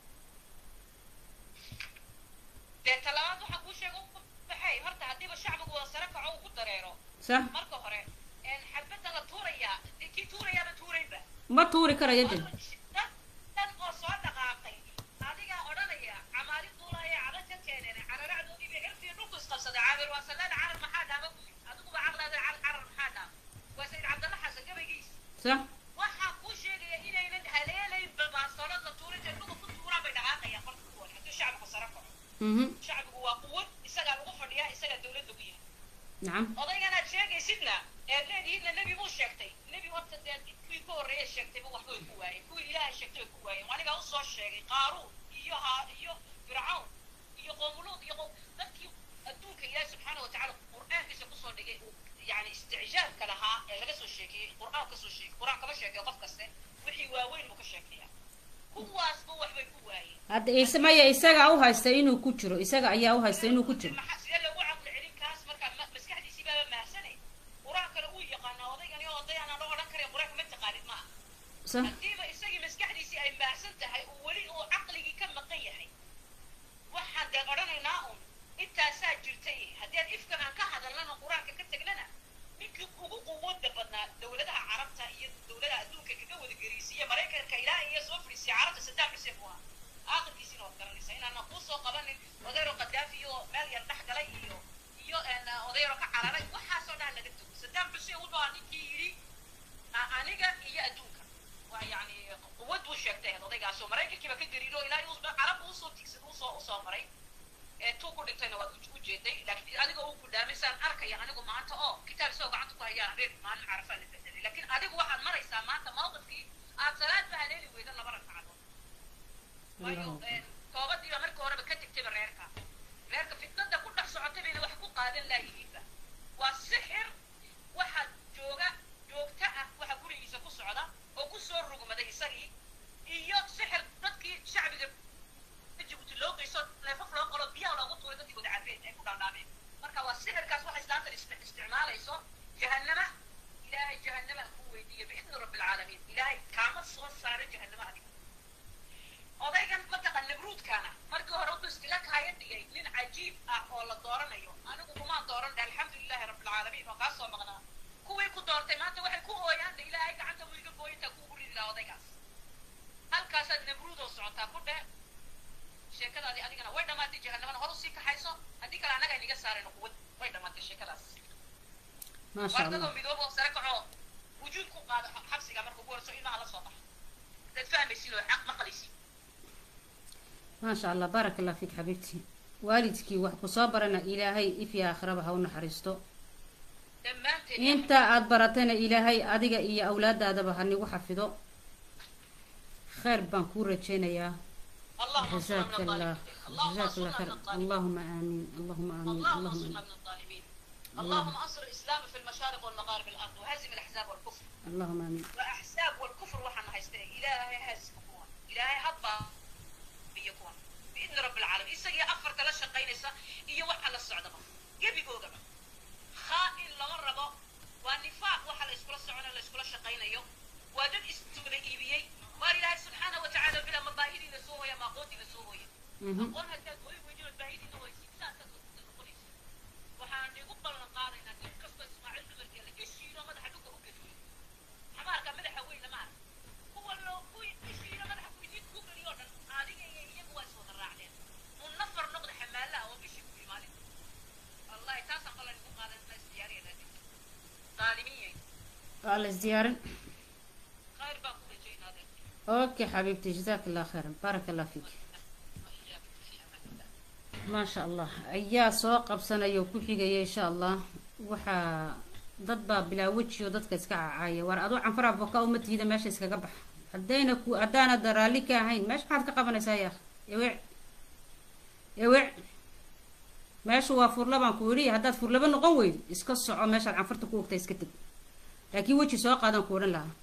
dee talabaad waxaan kuu sheega u baxay horta haddiiba shacbigu wada sare kaco uu ku dareero sax marka hore xabadda la tuurayaa dee kii tuurayaaba tuuraynba ma tuuri karayo de dad dhan oo soo dhaqaaqay adigaa odhanaya camaali duulaya cada ka keeneen cararacdoodii bay cirfiyo dhulku isqabsaday caabir waa sallaada carar maxaa dhaaba ku yidhi adiguba caqlaada carar maxaa dhaaba waa sayid cabdalla xasan gabaygiisa sax waxaa kuu sheegaya inaynan haleelayn baastoolad la tuurin ee dhulka ku tuuraan bay dhaqaaqayaan qolka kuwan hadduu shacbigu sare kaco mhm shacbigu waa quwad isagaa lagu fadhiyaa isagaa dawladda ku yahay nacam odayganaad sheegaysidna eed leedihiidna nebi buu sheegtay nebi horta dee kuwii ka horreeya sheegtayba waxba way ku waayeen kuwii ilaahay sheegtay way ku waayeen anigaa usoo sheegay qaaruun iyo ha iyo fircawn iyo qoomuluud iyo qoom dadkii adduunka ilaahi subxaana watacaala qur'aankiisa kusoo dhigay uu yani isticjaabka lahaa ee laga soo sheekeeyey qur'aan kasoo sheegay qur'aan kama sheekeeyo qof kaste wixii waaweyn buu ka sheekeeyaa kuwaasba waxbay ku waayeen hadda is maya isagaa u haysta inuu ku jiro isaga ayaa u haysta inuu ku jiro maxaa sidee loogu caqli celin kaas markaa ma- maskaxdiisii baaba mahsanay qur-aankana uu yaqaanaa odaygani oo oday aanan loo odhan karin qur-aanka ma taqaanid ma aha sax haddiiba isagii maskaxdiisii ay mahsan tahay uu weli uu caqligii ka maqan yahay waxaan dee odhanaynaa un intaasaa jirtay haddii aan ifkan aan ka hadalnana qur-aanka ka tegnana ninkii ugu quwada badnaa dowladaha carabta iyo dowladaha adduunka kaga wada geriisiiya maraykanka ilaa iyo soo fadhiisiya carabta saddam xuseen buu ahaa aakhirkiisiina waad garanaysaa inaanan kuu soo qabanin odayro qadaafi iyo meel yar dhex galay iyo iyo een, odayro ka cararay waxaasoo dhan laga tago saddam xuseen wuxuu ahaa ninkii yidhi a- aniga iyo adduunka waa yani quwad buu sheegtay ahayd odaygaasoo maraykankiiba ka gariiro ilaa uu carabba usoo tigsad usoo usoo maray ee tuu ku dhintayna waad u- u jeeday laakiin adiga uu ku dhaamisaan arkaya anigu maanta oo kitaab isagoo gacanta ku hayaan reer maalin carafaa la bedelay laakiin adigu waxaad maraysaa maanta mawqifkii aad salaad ba haleeli weyda laba ragcadood waayo een, toobadiiba markii horeba ka tegtayba reerka reerka fitnada ku dhex socotay bayna wax ku qaadan laayihiinba waa sixir waxa jooga joogta ah waxa gurigiisa ku socda oo kusoo rugmaday isagii iyo sixir dadkii shacbiga jabuuti loo geyso neefaf loo qalo biyaha loogu tuuray dadkii wada cabeen ay ku dhaadhaameen marka waa sixirkaas waxay islaantan istic- isticmaalayso jahannama ilaahay jahannama ku weydiiya biidni rabbi alcaalamiin ilaahay kaama soo saaro jahannama adiga odaygan mataqan nabruudkaana markii hore wuxuu iskaga kaaya dhigay nin cajiib ah oo la dooranayo anigu kumaan dooran alxamdulilahi rabbilcaalamiin oo kaa soo maqnaa kuwii ku doortay maanta waxay ku ooyaan de ilaahay gacanta buu iga gooyintaa kuugu ridi lahaa odaygaas halkaasaad nabruud oo socotaa ku dheh sheekadaadii adigana way dhammaatay jahannamana hor usii kaxayso haddii kale annaga iniga saarayno quwad way dhammaatay sheekadaas maasha wardadoo allah midooba oo sare kacoo wujuud ku qaada xabsiga marka ugu horeyso ilmaha la soo baxa dad fahmaysin oo xaq maqlaysin maasha allah baaraka allah fiik xabiibtii waalidkii wax ku soo barana ilaahay ifya aakhiraba ha u naxariisto dhammaanteen inta aada baratayna ilaahay adiga iyo awlaadaadaba ha nigu xafido khayr baan kuu rajaynayaa اللهم انصرنا جزاك من الله الظالمين اللهم جزاك الله انصرنا خير من الظالمين اللهم امين اللهم امين اللهم اللهم انصرنا امين من الظالمين اللهم انصر الاسلام في المشارق والمغارب الارض وهزم الاحزاب والكفر اللهم امين واحزاب والكفر وحنا هيستهي الهي هزم كون الهي هضبا بيكون باذن رب العالمين اسقي افر كلا شقينيسا iyo waxa la socdaba gebigoogaba khaa'in lama rabo waa nifaaq waxa la iskula soconayo la iskula shaqaynayo waa dad iswada iibiyey waar ilaahay subxaana wa tacaala bila mabaahidiina soo hooya maaqoontiina soo hooya Mhm. aqoon haddaad hooy weydiinood baahidiina waysi saasaad noqonaysa waxaan igu ballan qaadaynaa nin kastoo ismaaciil cumarkeela ishiino madaxa dhulka u geliyo xamaarka madaxa weyna maarag kuwa loo kuwii ishiino madaxa kuidin ku geliyo dhan adiga iyo iyagu waa iswada raacdeen un nafar noqda xamaalaha oo bishii ku imaalin wallahi taasaan qalan igu qaadan ma isdiyaariyana qaalimiye waa la isdiyaarin khayr baan ku rajaynaadeen اوكي حبيبتي جزاك الله خير بارك الله فيك ما شاء الله ayaa soo qabsanaya oo ku xigaya insha allah waxaa dad baa bilaa weji oo dadka iska cacaaya war aduu canfara boka uma tihida meesha iskaga bax haddayna ku haddaanad raalli ka ahayn meesha maxaad ka qabanaysaa yaa eweec eweec meesha waa furlabaan ku yidhi haddaad furlaba noqon weydo iska soco meeshaad canfarta ku ogtaa iska teg laakiin weji soo qaadan ku odhan lahaa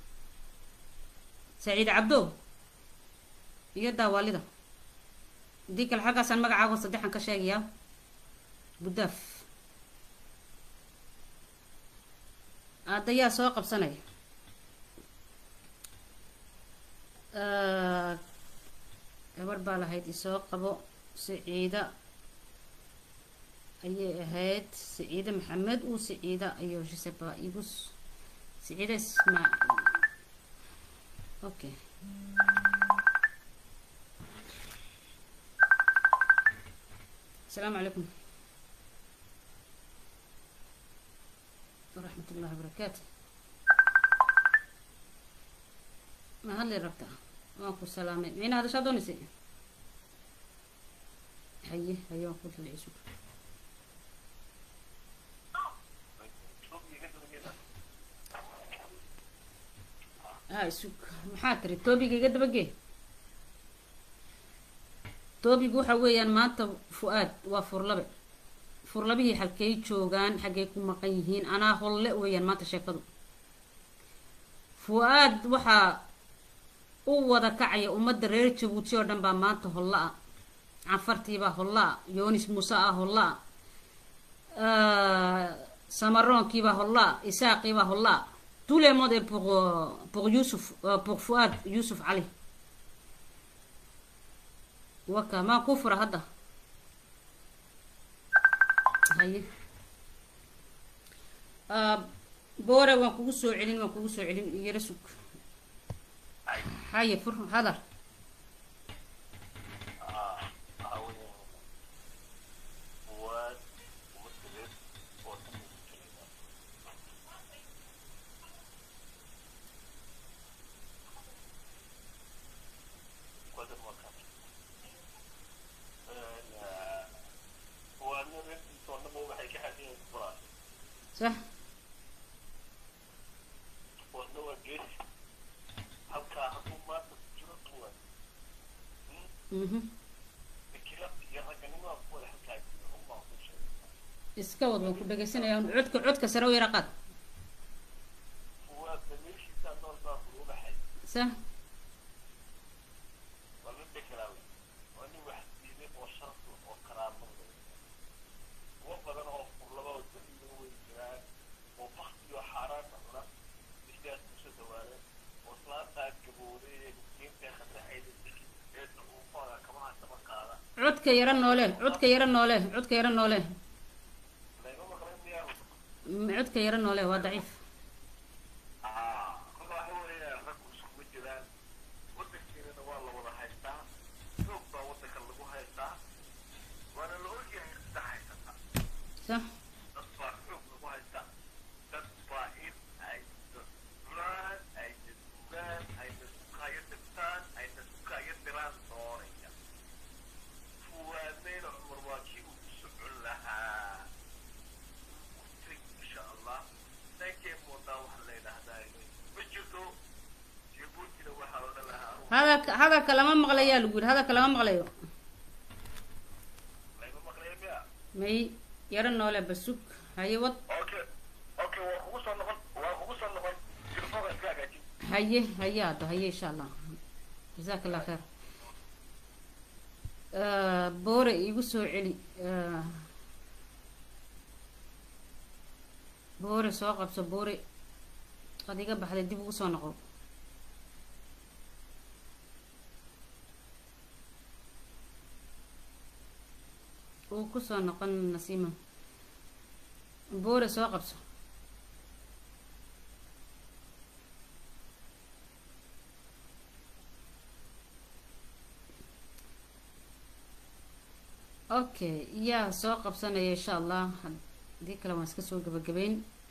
saciid cabdo iyo daawaalida haddii kale xaggaasaan magacaago saddexan ka sheegayaa buddaaf aadayaa soo qabsanaya gabar baa lahayd isoo qabo saciida ayay ahayd saciide maxamed uu saciida ayo jiseba igus saciida ismaa okay السلام عليكم ورحمة الله وبركاته ما هل ربطة ماكو سلامة مين هذا شادوني سي حيه حيه وقلت العيسو هاي سوق محاتري توبي قد بقي toobigu waxa weeyaan maanta fu-aad waa furlabe furlabihii halkay joogaan xaggay ku maqan yihiin anaa holle weeyaan maanta sheekadu fu-aad waxaa u wada kacaya ummadda reer jabuuti oo dhan baa maanta holla ah canfartiibaa holla ah yoonis muuse ah holla ah samaroonkiibaa holla ah isaaqiibaa holla ah tous les modes est pour pour Youssouf pour Fouad Youssouf Ali waka maa ku fura hadda haye boore waan kugu soo celin waan kugu soo celin yara sug haye fur hadar صح mhm iska wad waan ku dhegeysanaya codka codka sare u yara qaad صح codka yara noole codka yara noole codka yara noole codka yara noole waa daciif صح maqlayaa lagu yidhi hadalka lama maqlayo layma maqlaya miya may yaro noole basug haye wad okay okay waa kugu soo noqon waa kugu soo noqon telefoonka iska hagaajin haye haye hadda haye insha allah jazaak allah kheer Eh, boore igu soo celi Eh, boore soo qabso boore qad iga baxday dib ugu soo noqo uu kusoo noqon nasiima boore soo qabso okay yaa soo qabsanaya insha allah haddii kale waan iska soo gabagabeyn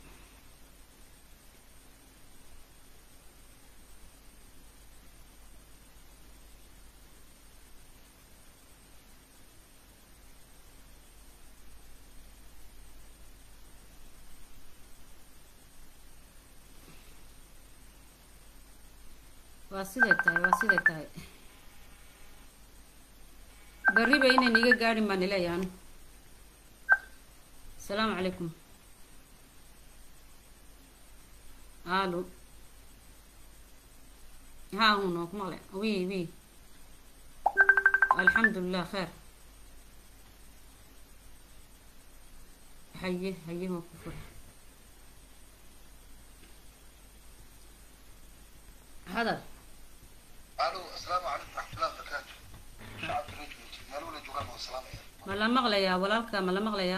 waa siday tahay waa siday tahay berriba inayn iga gaadhin baan ileeyahan asalaamu calaykum alo haa hun waan ku maqlay wi wi alxamdulilah kheer haye haye waan ku fura hadal الو السلام عليكم ورحمه الله وبركاته شعب رجبتي مالونا جوغان والسلام ma la maqlayaa walaalka ma la maqlayaa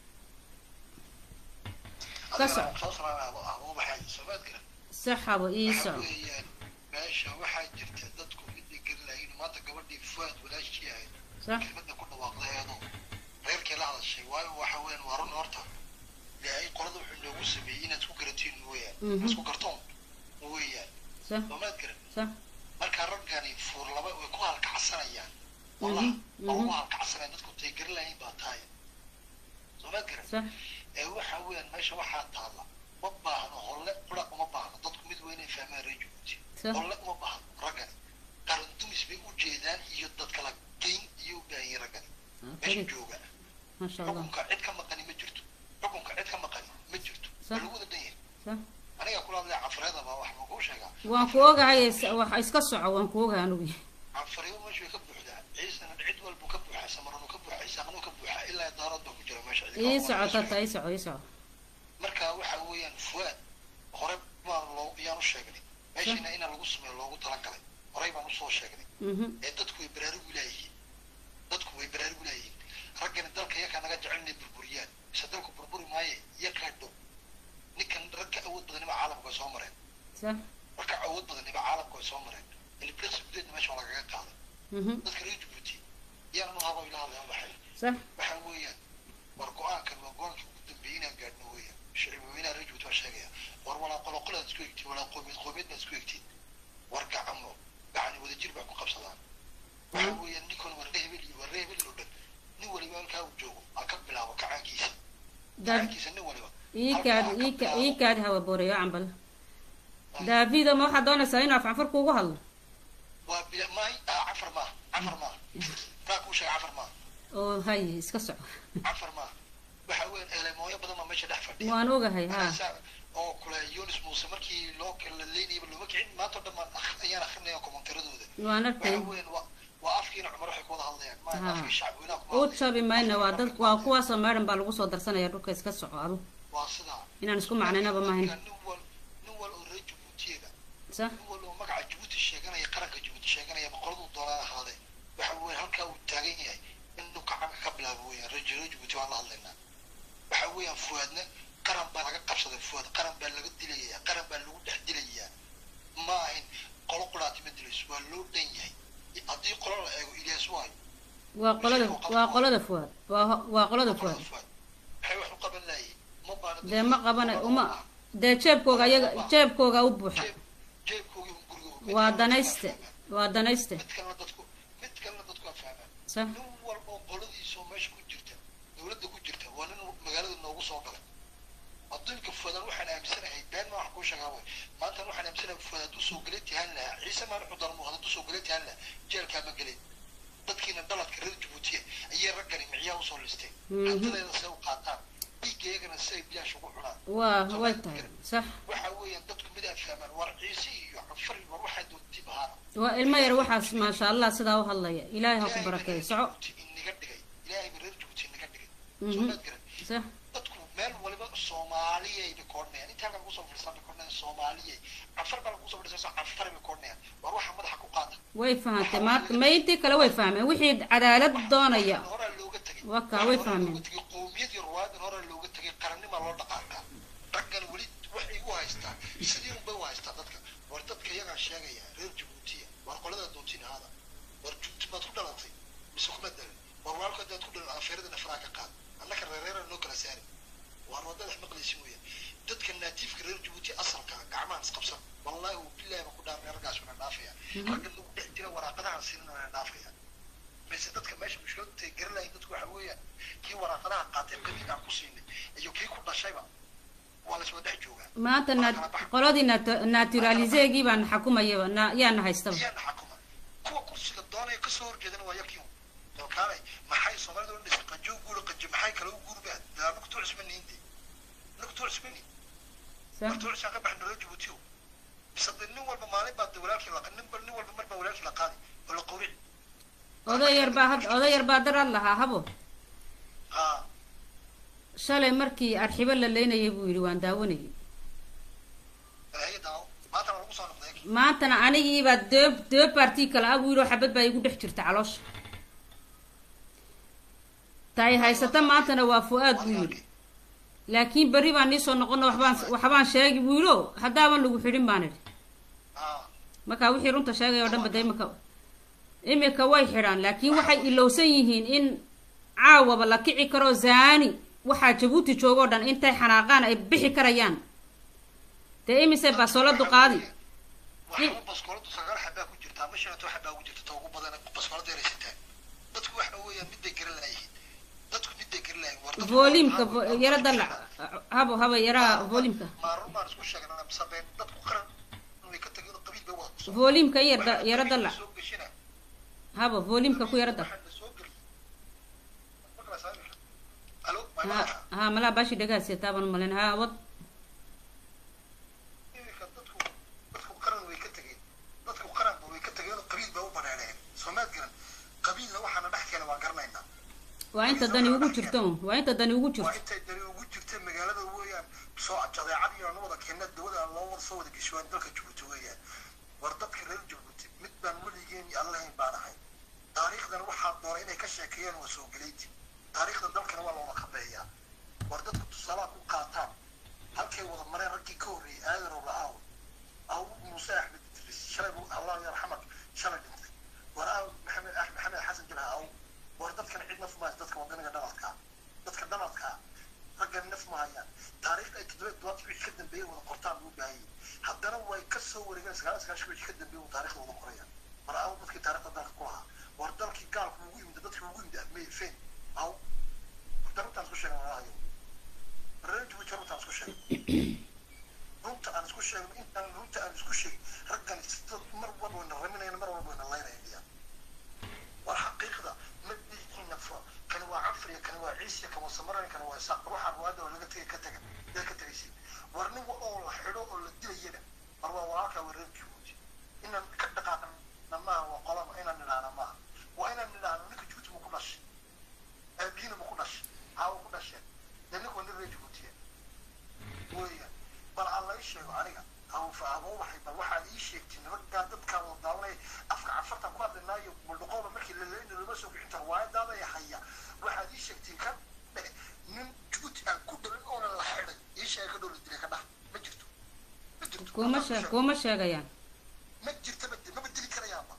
ka soco soo salaamay abo abo waxay soomaad garan saxabo ii waxa soco weeyaan meesha waxaa jirta dadku midii garanayin maanta gabadhii fuaad walaashii ahayd sax kelmadda ku dhawaaqdaeedu reerkii la hadashay waayo waxa weeyaan waa run horta ilaahay qolada wuxuu inoogu sameeyey inaad ku garatiin weeyaan Mhm. isku gartoon weeyaan sax soomaad garan sax marka raggani fuur laba way ku halkacsanayaan wallahi Mhm, waa mhm. ugu halkacsanayaan dadku tay garanayin baa tahay soomaad garan sax ee waxa weeyaan meesha waxaa taalla ma baahno holle qura uma baahno dadku mid weynay fahmaan reer jabuuti sax holle uma baahno raggani qaran dumis bay u jeedaan iyo dad kala geyn iyo u baahan yihiin raggani meesha kali jooga maasha allah xukunka cid ka maqani ma jirto xukunka cid ka maqani ma jirto Sax. waa lagu wada dhan yahay sax aniga kula hadlaya cafareedaba wax ma kuu sheegaa waan ku ogahay is- wax iska soco waan ku ogahay anugu cafariyo meesha way ka buuxdaa ciisana cid walbuu ka buuxaa samaranu ka buuxaa isaaqnu ka buuxaa ilaa daarad baa ku jira meesha cid ii kale soco waa tata ii soco ii soco marka waxa weeyaan fuaad hore baan loo yaan u sheegnay meeshiina ina lagu sameeyo loogu talagalay horey baan usoo sheegnay mhm ee dadku way baraarugu laayihiin dadku way baraarugu laayihiin raggani dalka yakaa naga jecel inay burburiyaan mise dalku burburi maaye yakaa dhow ninkan ragka awood badaniba caalamka way soo mareen sax ragka awood badaniba caalamka way soo mareen iliblas gudeedna meesha waa lagaga qaaday mhm dadka reer jabuuti yaanan u habo ila hadlayan waxay sax waxa weeyaan war go-aankan waa go-aankii ugu dambeeyey inaan gaadhno weeyaan shicib weynaha reer jabuuti waa sheegaya war walaa qoloqolaad isku egtiin walaa qoomiyad qoomiyad baad isku egtiin war gacamo gacani wadajir baa ku qabsadaan waxa weeyaan ninkan warre hebel iyo warre hebel oo dhan nin waliba halkaa uu joogo ha ka bilaabo kacaankiisa dad kacaankiisa nin waliba ii kaad ii ka ii kaad hawa booreyo cambal daavida ma waxaad doonaysaa inuu afcanfar kuugu hadlo waa bila maay ah, cafar maaha cafar maaha raa kuu sheega cafar maaha oo hay iska soco cafar maaha waxa weeyaan elemooyo badan baa meesha dhex fadhiya waan ogahay ha Markaasaa- oo kule yunis muuse markii loo kala leynayaba looma kicin maanta o dhan baan akh- ayaan akrinaya kommentaradooda waan arkay waxa weeyaan waa waa afkiina cumar waxay ku wada hadlayaan ma Ha. afkii shacbweynaha kuma u hadlayan. jabi mayna waa dad waa kuwaasoo meedhan baa lagu soo darsanaya dhulka iska soco adu waa sidaa inaan isku macnaynaba maahayn Marka nin wal nin wal oo reer jabuutiyaga sax nin wal oo magaca jabuuti sheeganaya qaranka jabuuti sheeganaya boqoraduu doonaa ahaadee waxa weeyaan halkaa uu taagan yahay inuu kacanka ka bilaabo weeyaan reer reer jabuuti waan la hadlaynaa waxa weeyaan fuwaadna qaran baa laga qabsaday fuwaad qaran baa laga dilayaa qaran baa lagu dhex dilayaa ma ahayn qolo qolaati ma dilayso waa loo dhan yahay haddii qolo la eego ilyaas waayo waa qolada waa qolada fuwaad waa ho- waa qolada fuwaad fuwaad maxay wax u qaban laayeen ma baana dee ma qabana uma dee jeebkooga ayaga jeebkooga u buuxa jeeb jeebkoogii un gurigooga waa danayste waa danayste mid kalena dadku mid kalena dadku waa fahmaan sax nin walba oo qoladiisa oo meesha ku jirta dowladda ku jirta waa nin magaalada noogu soo galay adduunka fuadaan waxaan aaminsanahay been ma wax kuu sheegaa way maanta waxaan aaminsanahay fuad hadduu soo gelin tihaan lahaa ciise maan wuxuu darmo hadduu soo gelin tihaan lahaa jeelkaa ma gelin dadkiina dhaladka reer jabuutiya ayay raggani micyaa usoo listeen Mhm. hantideeda say u qaataan dhiigeegana si ay bilaash ugu cunaan waa way tahay sax waxa weeyaan dadku mid aad fahmaan war ciise iyo cafar iyo war waxaa doonti bahaana waa ilmo yar waxaas maasha allah sidaa u hadlaya ilaahay ha ku barakeeyo soco inaga dhigay ilaahay ba reer jabuuti inaga dhigay Mhm. soo maad garan sax dadku meel waliba soomaaliyay bay koodhnayaan inta halkan kusoo fadhiistaan bay koodhnayaan soomaaliyay cafar baa lagu soo fadhiistaa cafar bay koodhnayaan war waxa madaxa ku qaata way fahantay maanta ma intii kale way fahmeen wixii cadaalad doonaya horaa looga tegay Waa kaa, way Horaa fahmeen. looga tegay qowmiyad iyo ruwaadin horaa looga tegay qarannima loo dhaqaaqaa raggan weli waxay u haystaan sidii unbay u haystaan dadka war dadka iyagaa sheegaya reer jabuutiya war qolada doontiin ahaada war jabuuti maad ku dhalatay mise kuma dalin war walaalka haddaad ku dhalan afeeradana faraa ka qaad annaka reereera noo kala saari waan wadadax maqlaysin weya dadka naatiifka reer jabuuti asalka ah, gacmahan isqabsan wallaahi uu bilaahi ba ku dhaarnay raggaas wana dhaafaya ragga lagu dhex jira waraaqadahan siinin wana dhaafaya mise dadka meesha mushkiladta ay garanayin dadku waxa weeyaan kii waraaqadaha qaatay qabiil aan ku siinay iyo kii ku dhashayba waa la iswada dhex joogaa maanta na- qoladii nat- naturaliseegii baan xakumayaba na- yaana haystaba iyaana xakuma kuwa kursiga doonaya kasoo horjeedana waa yarkiiun dalkaanay maxay soomaalida odhan dhasay qajo guula qajo maxay kale u guurbaa daa nugtu cusmaniinde nugtu cusmani sax martuu cisaan ka baxna reer jabuutiyo mise de nin walba maalin baa de walaalkii la nin nin walba mar baa walaalkii la qaadi oo la qowrici oday yar baa had oday yar baa darad lahaa habo haa shalay markii arxibo la leynayay buu yidhi waan daawanayay haye daawo maantana lagu soo noqday maantana anigiibaa doob doob baartii kale ah buu yidhi oo xabad baa igu dhex jirta caloosha taay haysata maantana waa fu-aad buu yidhi laakiin berri baan niisoo noqono waxbaan waxbaan sheegi buu yidhi oo haddaaban lagu xidhin baan idhi haa markaa wixii runta sheegay oo dhan bada imika imika way xidhaan laakiin waxay ilowsan yihiin in caawaba la kici karo zaani waxaa jabuuti joogoo dhan intay xanaaqaan ay bixi karayaan dee imise basoladu qaadi waxaa baskooladu sagaal xabaa ku jirtaa ma shanato xabaa ugu jirta ta ugu badan baskoolada yaraysataa dadku waxa weeyaan miday garan laayihiin dadku miday garan laayihin war dadku- volimka yaro dalac habo haba yaraa volimka maarun baan isku sheegnaa mise been dadku qaran way ka tageen oo qabiil bay wada kusoo volimka yar da- yaro dalac soo geshina habo volimka ku yaro dal waxaa la soo geli marka la saami alo ha maalmaha ha malaa baashi dhagaasiya taaban malen ha wad iminka dadku dadku qaran way ka tageen dadku qaranba way ka tageen oo qabiil bay u baneereen soomaad garan qabiilna waxaana dhex keena waa garanaynaa waa inta dani ugu jirto un waa inta dani ugu waa jirto intay dani ugu jirta magaalada weeyaan soo jadeecad iyo aan wada keena dawada loo wada soo wada geshwaan dalka jabuuti weeyaan war dadka reer jabuuti mid baan weligeen iyo allahayn baan ahay taariikhdan waxaa doonay inay ka sheekeeyaan waa soo geleyti taariikhda dalkana waa loola kabeeyaa war dadku tusaalaha ku qaataan halkay wada mareen raggii ka horreeyay aadarow la-aaw aw muuse axmed idris shalay buu allah yarxamak shalay dhintay war aaw maxamed ah maxamed xasan jilha aw war dadkana cid naf mahays dadka wadaniga dhaladkaa dadka dhaladkaa raggan naf ma hayaan taariikhda ay toddoba todobaadkii wixii ka dambeeyey wada qortaan loo baahayay haddana way ka soo wareegeen sagaal sagaashan wixii ka dambeeyey uu taariikhda wada qoraya war aaw dadkii taariikhda dalka ku lahaa war dalkii gaalku ugu yimid dadkii ugu yimid ahmey fen aw runtaan isku sheegan walaahayo reer jabuuti runtaan isku sheegay runta aan isku sheegno intaan runta aan isku sheegin raggan sida mar walba wayna raminayaan mar walba wayna laynayaan war xaqiiqda ma dhiiqina fa kani waa cafriya kani waa ciisiya kan waa samaran kan waa isaaq waxaa ruwaada oo laga tegay ka taga yaa ka tegaysin war nin wa oo la xidho oo la dilayana war waa walaalkaa waa reer jabuuti inaan ka dhaqaaqna maaha waa qolama inaan nidhaahna maaha waa inaan nidhaahno ninka jabuuti ma ku dhashay aabihiina ma ku dhashay caawa ku dhasheen dee ninka waa nin reer jabuutiya weeyaan bal aan la ii sheego aniga hawfa aboo waxay bal waxaad ii sheegtay nimankaa dadkaa wada daawanaya afka cafartan ku hadlinaayo muldhaqooba markii la leeyna lama soo bixinta riwaayadaada ay haya waxaad ii sheegtay ka dhe nin juuti aan ku dhalin oona la xidhay ii sheega ka dhow la dilay ka dhah ma jirto ma jirto kuma sheeg kuma sheegayaan ma jirta ma maba dili karayaanba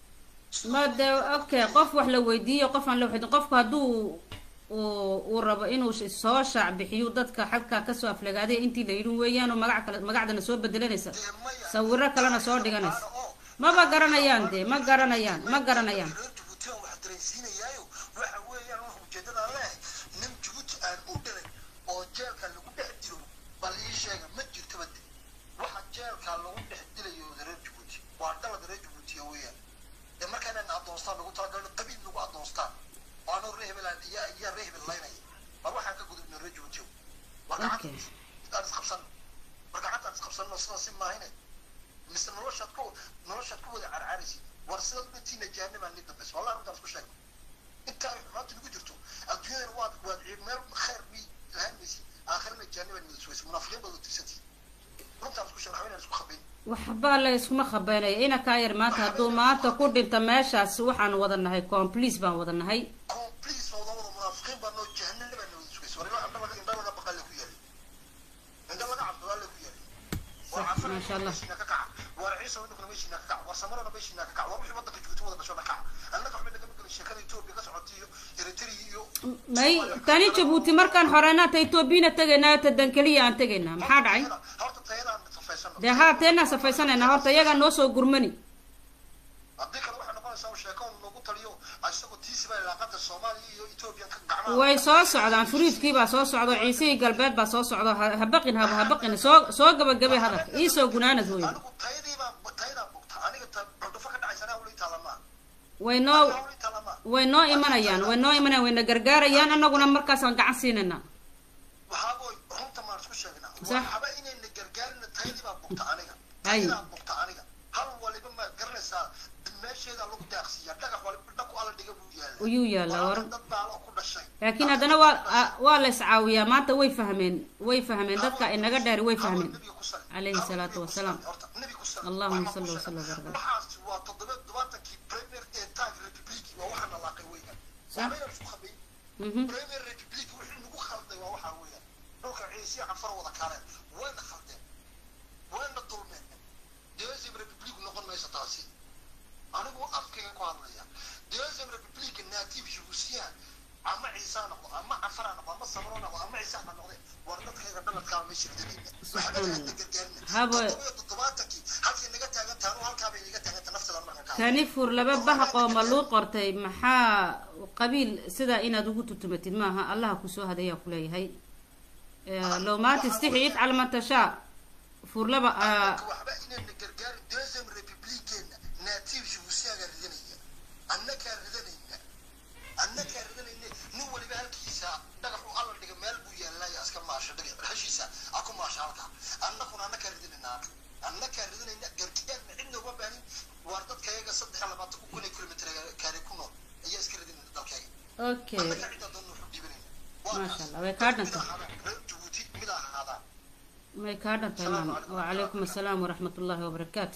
ma de okay qof wax la weydiiyo qof aan la weydiin qofku hadduu uu uu rabo inuu sh- soo shaac bixiyo dadka xagkaa kasoo aflagaaday intii la yidhi weeyaan oo magac kale magacdana soo bedelanaysa dee maya sawiro kalena soo dhiganaysa maba garanayaan dee ma garanayaan ma garanayaan reer jabuuti aan wax dareensiinayaayo waxa weeyaan wax ujeedadaan leehay nin jabuuti aan u dhalay oo jeelka lagu dhex dilo basi maahine mise noloshaad ku noloshaad ku wada carcaraysid war sidaad udhantiina jahanabaa ni dambaysa wallahi runtaan isku sheego intaa ay xumaanta nagu jirto adduunyadana waad waad meel khayr bi lahaan maysid aakhirana jahanabaa ni wada sugaysa munaafiqiin baad wada tirsantihin runtaan isku sheego waxba inaan isku khabayn waxba la iskuma khabeynaya ina kaa yar maanta hadduu maanta ku dhinta meeshaas waxaan wada nahay complice baan wada nahay complice wada wada munaafiqiin baa noo jahanabaa na wada sugaysa war ilaa indha laga indha laga baqaa le ku yaalay indha laga cabdalaa le ku yaalay war Sax, cafana maasha Allah. meeshiina ka kaca war ciisa waddankuna meeshiina ka kaca war samarona meeshiina ka kaca war wixii waddanka joogto wada dhasho na kaca annaga waxba nagama gelin sheekada etoobiya ka socotay iyo eritrea iyo may tani jabuuti markaan xoreynaa ta etoobiyana tegaynaa ta dankeliya aan tegaynaa maxaa dhacay horta tayadaan safaysano dee haa teenaa safaysanayna horta iyagaa noo soo gurmani haddii kale waxay noqonaysaa uu sheeko uu noogu taliyo isagoo tiisiba ilaaqada soomaaliya iyo etoobiya ka gacmaha way soo socdaan furiidkii baa soo socdo ciisihii galbeed baa soo socdo ha ha baqin haba ha baqin soo soo gabagabay hadalka iisoo gunaanad hooyo anigu tayadii baan tayadaan bugta aniga ta cundufo ka dhacaysanaa weli taalamaa way noo weli taalamaa way noo imanayaan way noo imanayaan wayna gargaarayaan annaguna markaasaan gacan siinayna waxaabooy runta maan isku sheegnaa Sax. waxaba inayna gargaarina tayadii baan bugta aniga Hay. tayadaan bugta aniga hal waliba ma garanaysaa meesheedaa lagu daaqsiiyaa dhagax waliba dhaku alla dhiga buu yaala ayuu yaalaa war dad baalo ku dhashay laakiin haddana waa a- waa la iscaawiyaa maanta way fahmeen way fahmeen dadka inaga dheer way fahmeen عليه الصلاة والسلام. اللهم صل وسلم وبارك عليه. waxaas waa toddoba todobaatankii premier ee taag republic waa waxaa nalaaqay weeyaan Sax. waabaynan isku khabayn Mhm. premier republic wixii nagu khalday waa waxaa weeyaan dhulka ciisiya canfar wada kaaleen wayna khaldeen wayna dulmeen deuxième republic noqon mayso taasi anigu afkayga ku hadlaya deuxième republic native jibusiyaan ama ciisaa noqdo ama canfara noqdo ama samro noqdo ama ciisaa ha noqde war dadkayga dhaladkaa meesha ridaniina waxba hadda gargaarina Haba- toddoba iyo toddobaatankii halkay naga taagan tahay anu halkaa bay naga taagan tahay naftada markan kaa kani fur laba bahaqoo ma luu qortay maxaa qabiil sidaa inaad ugu tutumatid maaha allaha kusoo hadayaa kuleeyahay Eh, low maanta istixi ifcal ma tashaa fur laba ah, annaga waxba inayna gargaarin deuxième republikeena native jibusiyaaga ridanaya annagaa ridanayna annagaa ridanayna nin waliba halkiisa dhagaxu alla dhiga meel buu yaallaya iska maasha dhagax heshiisa a ku maasha halkaa annaguna annagaa ridanayna annagaa ridanayna gargaarna cidna uma baahin waar dadkayaga saddex iyo labaatan ku kun ee kilomitr kaare ku nool ayaa iska ridanayna dalkayga okay annagaa cidda doonna wuxu dhibanayna Masha Allah, way kaa mid dhantay. ahaadaan reer jabuuti mid ahaadaan may kaa dhantay maama wacalaykum assalaam waraxmat ullaahi wabarakaatu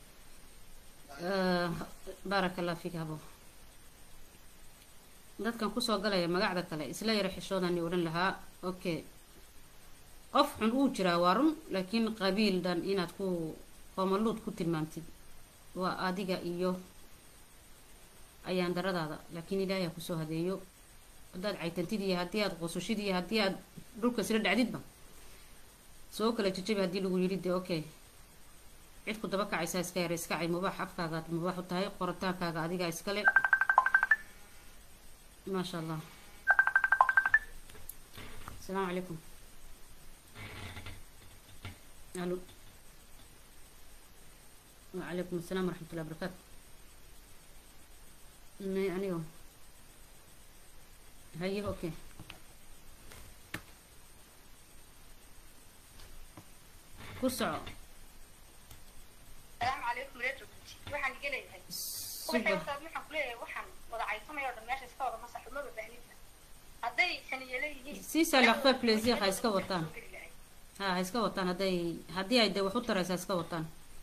Eh, baaraka allah fiik habo dadkan kusoo galaya magacda kale isla yara xishoodani odhan lahaa okay qof xun uu jiraa waa run laakiin qabiil dhan inaad ku qoomaluud ku tilmaamtid waa adiga iyo ayaan daradaada laakiin ilaahay ha kusoo hadeeyo haddaad caytantid iyo haddii aad qusushid iyo haddii aad dhulka isla dhacdidba soo kala jajabi haddii lagu yidhi de okay cid ku daba kacaysaa iska yara iska cay mubaax afkaagaad mubaax u tahay qoritaankaaga adigaa iskale maasha allah asalaamu calaykum alo wacalaykum asalaam waraxmat ullahi barakaatu may anigo haye okay ku soco السلام عليكم ريت waxaan iga leeyahay waxay super wataa waxaan ku leeyahay waxaan wada caysanaya oo dhan meesha iska wada masax uma babaahnida hadday xaniye leeyihiin Si ça leur fait plaisir, ha iska wataan. ha ha iska wataan hadday haddii ay de wax u taraysa ha iska wataan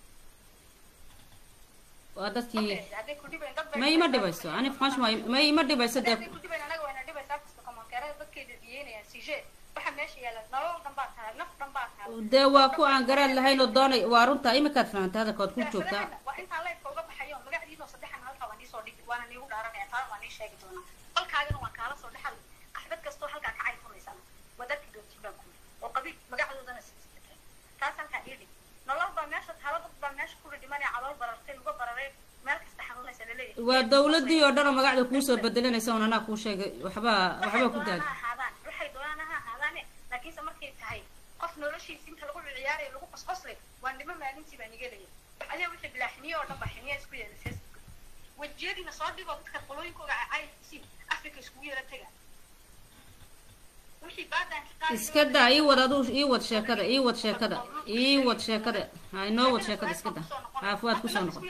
waa dadkii hadday ku dhibayn dad bay ma ima dhibayso ani franchement ma ima dhibayso hadday dee ku dhibayn anaga wayna dhibaysaa kasta komankeerada dadkayda diyeynayaan sije waxa meesha yaala nolol dhan baa tahay naf dhan baa tahay dee waa ku aan garaad lahayn oo doonay waa runta imikaad fahamtay hadalkood ku joogtaa waa intaan leybka uga baxayo magacdiinoo saddexan halkaa waa niisoo dhigi waana niigu dhaaranaya taa waa nii sheegi doonaa qolkaagana waan kaala soo dhexal axbad kastoo halkaa ka cayfuraysana wadarki doontiin baan ku oo qabiil magacadoodana siisatay taas halkaa ii dhig nolol baa meesha taalo dad baa meesha ku dhimanaya calool barartay luga bararay meel kasta xanuunaysa laleeyahay waa dawladii oo dhan oo magacda kuusoo bedelanaysa un anaa kuu sheegay waxbaa waxbaa ku waxay daagay doonaan ha ahaadaan waxay doonaan ha ahaadaane laakiinse markay tahay qof noloshiisa inta lagu ciyaarayo lagu qosqoslay waa nimo maalintii baan iga leeyahay adiga wixii bilaa xiniyo oo dhan baa xiniya isku yeelay facebook wejiyadiina soo dhigoo dadka qolooyinkooga caysi africa iskugu yeela taga wixii baadaanka qaadi iska daa ii wad aduu ii wad sheekada ii wad sheekada ii wad sheekada ha inoo wad sheekada iska da ha fuaad kusoo noqon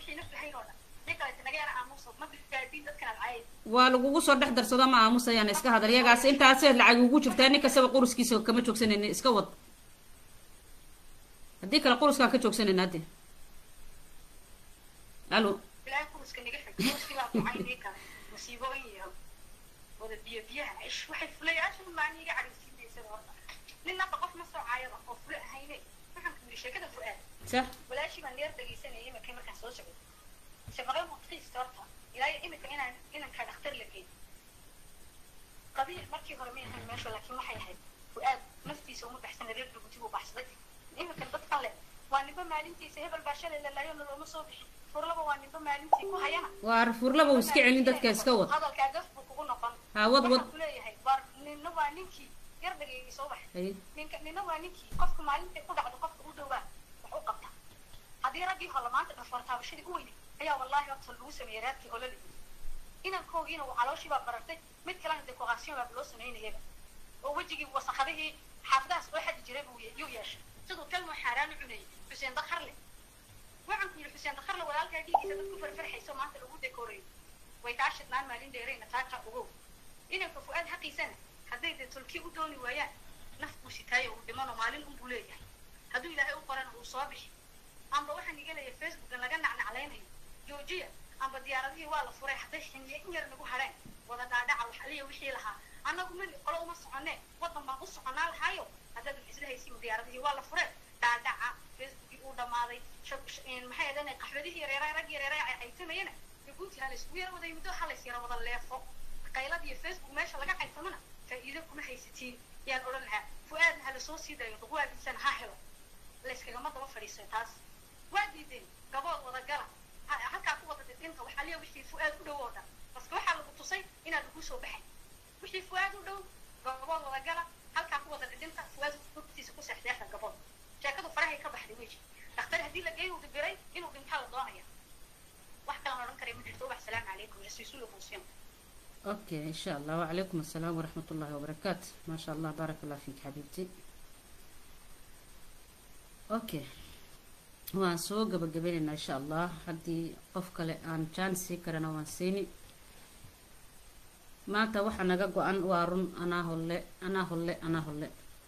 waa lagugu soo dhex darsado ma aamusayaan iska hadal iyagaas intaasee lacag ugu jirtaa nin kastaba quruskiisa kama joogsanayni iska wad haddii kale quruskaan ka joogsanayna hadde alo ilaahay kuruska naga xig kuruskii baa ducaynii kale masiibooyin iyo wada biyo biyaha cish waxay fulayaasha maani iga cadhaysiinaysa horta nin naba qof ma soo caayaba oo fule ahayne waxaan ku yidhi sheekada fu'aad sax walaashii baan neer dhegaysanayay iminka markaan soo socday shaqadan mutqiista horta ilaa iminka inaan inanka dhakhtar la geyn qabiil markii hore ma ahayn meesha laakiin waxay ahayd fu'aad naftiisa uma baxsana reer dhuguti buu baxsaday iminkan dadkan le waa ninba maalintiisa hebel baa shalay lalaayona looma soo bixin furlaba waa ninba maalintii ku hayana waa furlaba uu iska celin dadka iska wad hadalkaa gaf buu kugu noqon ha wad wad waxaan kuleeyahay bar ninna waa ninkii yar dhageeyay soo bax Ay. ninka ninna waa ninkii qofka maalintay ku dhacdo qofka u dhowaa wax u qabta haddii raggii hore maanta dhafoor taabashadii u weynay ayaa wallaahi horta lagu sameeyey raadkii olole inankoogiina uu calooshii baa barartay mid kalena decoration baa loo samaynayaba oo wejigii wasakadihii xaafadahaas oo xadi jiray buu ye- yuu yeeshay siduu kalmoo xaaraan u cunayay xuseen dakarle waxaan ku yidhi xuseen dakarle walaalkaa dhiigiisa dad ku farfarxayso maanta lagu dekorayo way kaa shidnaan maalin dheerayna taaka ogow inanka fu'aad xaqiisana hadday dee tolkii u dooni waayaan naf buu sitaayo uu dhimano maalin unbuu leeyahay hadduu ilaahay u qorana uu soo bixi amba waxaan iga leeyahay facebookan laga nacnaclaynayo joojiya amba diyaaradihii waa la furay hadday xiniye in yar nagu hadheen wada dhaadhaca wax aliya wixii lahaa annagu mali qolo uma soconee waddan baan u soconaa lahaayo haddaad wax isla haysiin diyaaradihii waa la furee dhaadhaca facebookii uu dhammaaday shab- sh- een, maxay ahaydeen qaxwadihii yareeraa rag yareeraa ay caytamayana jabuuti ha laysku yara waday muddo ha lays yara wada leefo qaylad iyo facebook meesha laga caytamana faa'iido kuma haysatiin yaan odhan lahaa fu'aadna ha lasoo sii dayo duqwaadiisana ha helo layskagama daba fadhiiso taas waa diideen gabood wada gala ha- halkaa ku wada didinta waxaa liya wixii fu'aad u dhow oo dhan baske waxaa lagu tusay inaan lagu soo baxay wixii fu'aad u dhow gabood wada gala halkaa ku wada didinta fu'aad hurtiisa ku seexdeexa gabood sheekadu farahay ka baxday weji dhakhtar haddii la geeyo uu dibiray inuu dhintaa la doonaya wax kalan odhan karay ma jirto ubax salaamu calaykum rasiisulu funsiyon اوكي ان شاء الله وعليكم السلام ورحمة الله وبركاته ما شاء الله بارك الله فيك حبيبتي اوكي waan soo gabagabaynaynaa insha allah haddii qof kale aan jaan sii karana waan siini maanta waxa naga go-an waa run anaa holle anaa holle anaa holle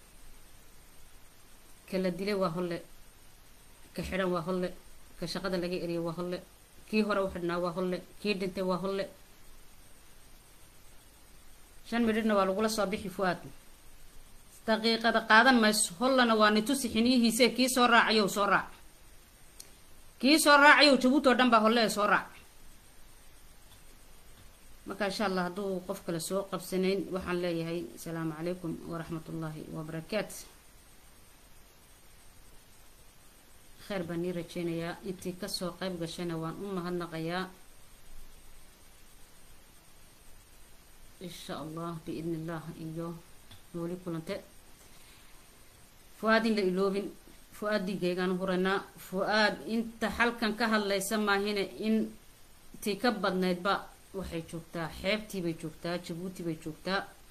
ka la dilay waa holle ka xidhan waa holle ka shaqada laga eriyay waa holle kii hore u xidhnaa waa holle kii dhintay waa holle shan midhidhna waa lagula soo bixi fu-aad daqiiqada qaadan mayso hollana waa nitusi xiniyihiise kii soo raacayow soo raac kii soo raacayow jabuuti oo dhan baa holle ee soo raac marka insha allah hadduu qof kale soo qabsanayn waxaan leeyahay asalaamu calaykum waraxmat ullaahi wabarakaatu kheyr baan nii rajeynayaa intii kasoo qayb gashayna waan u mahadnaqayaa insha allah biidni illah iyo nooli kulante fu-aad in la iloobin fu-aad dhiigaygaan huraynaa fu-aad inta halkan ka hadlaysa maahine intii ka badnaydba waxay joogtaa xeebtii bay joogtaa jabuuti bay joogtaa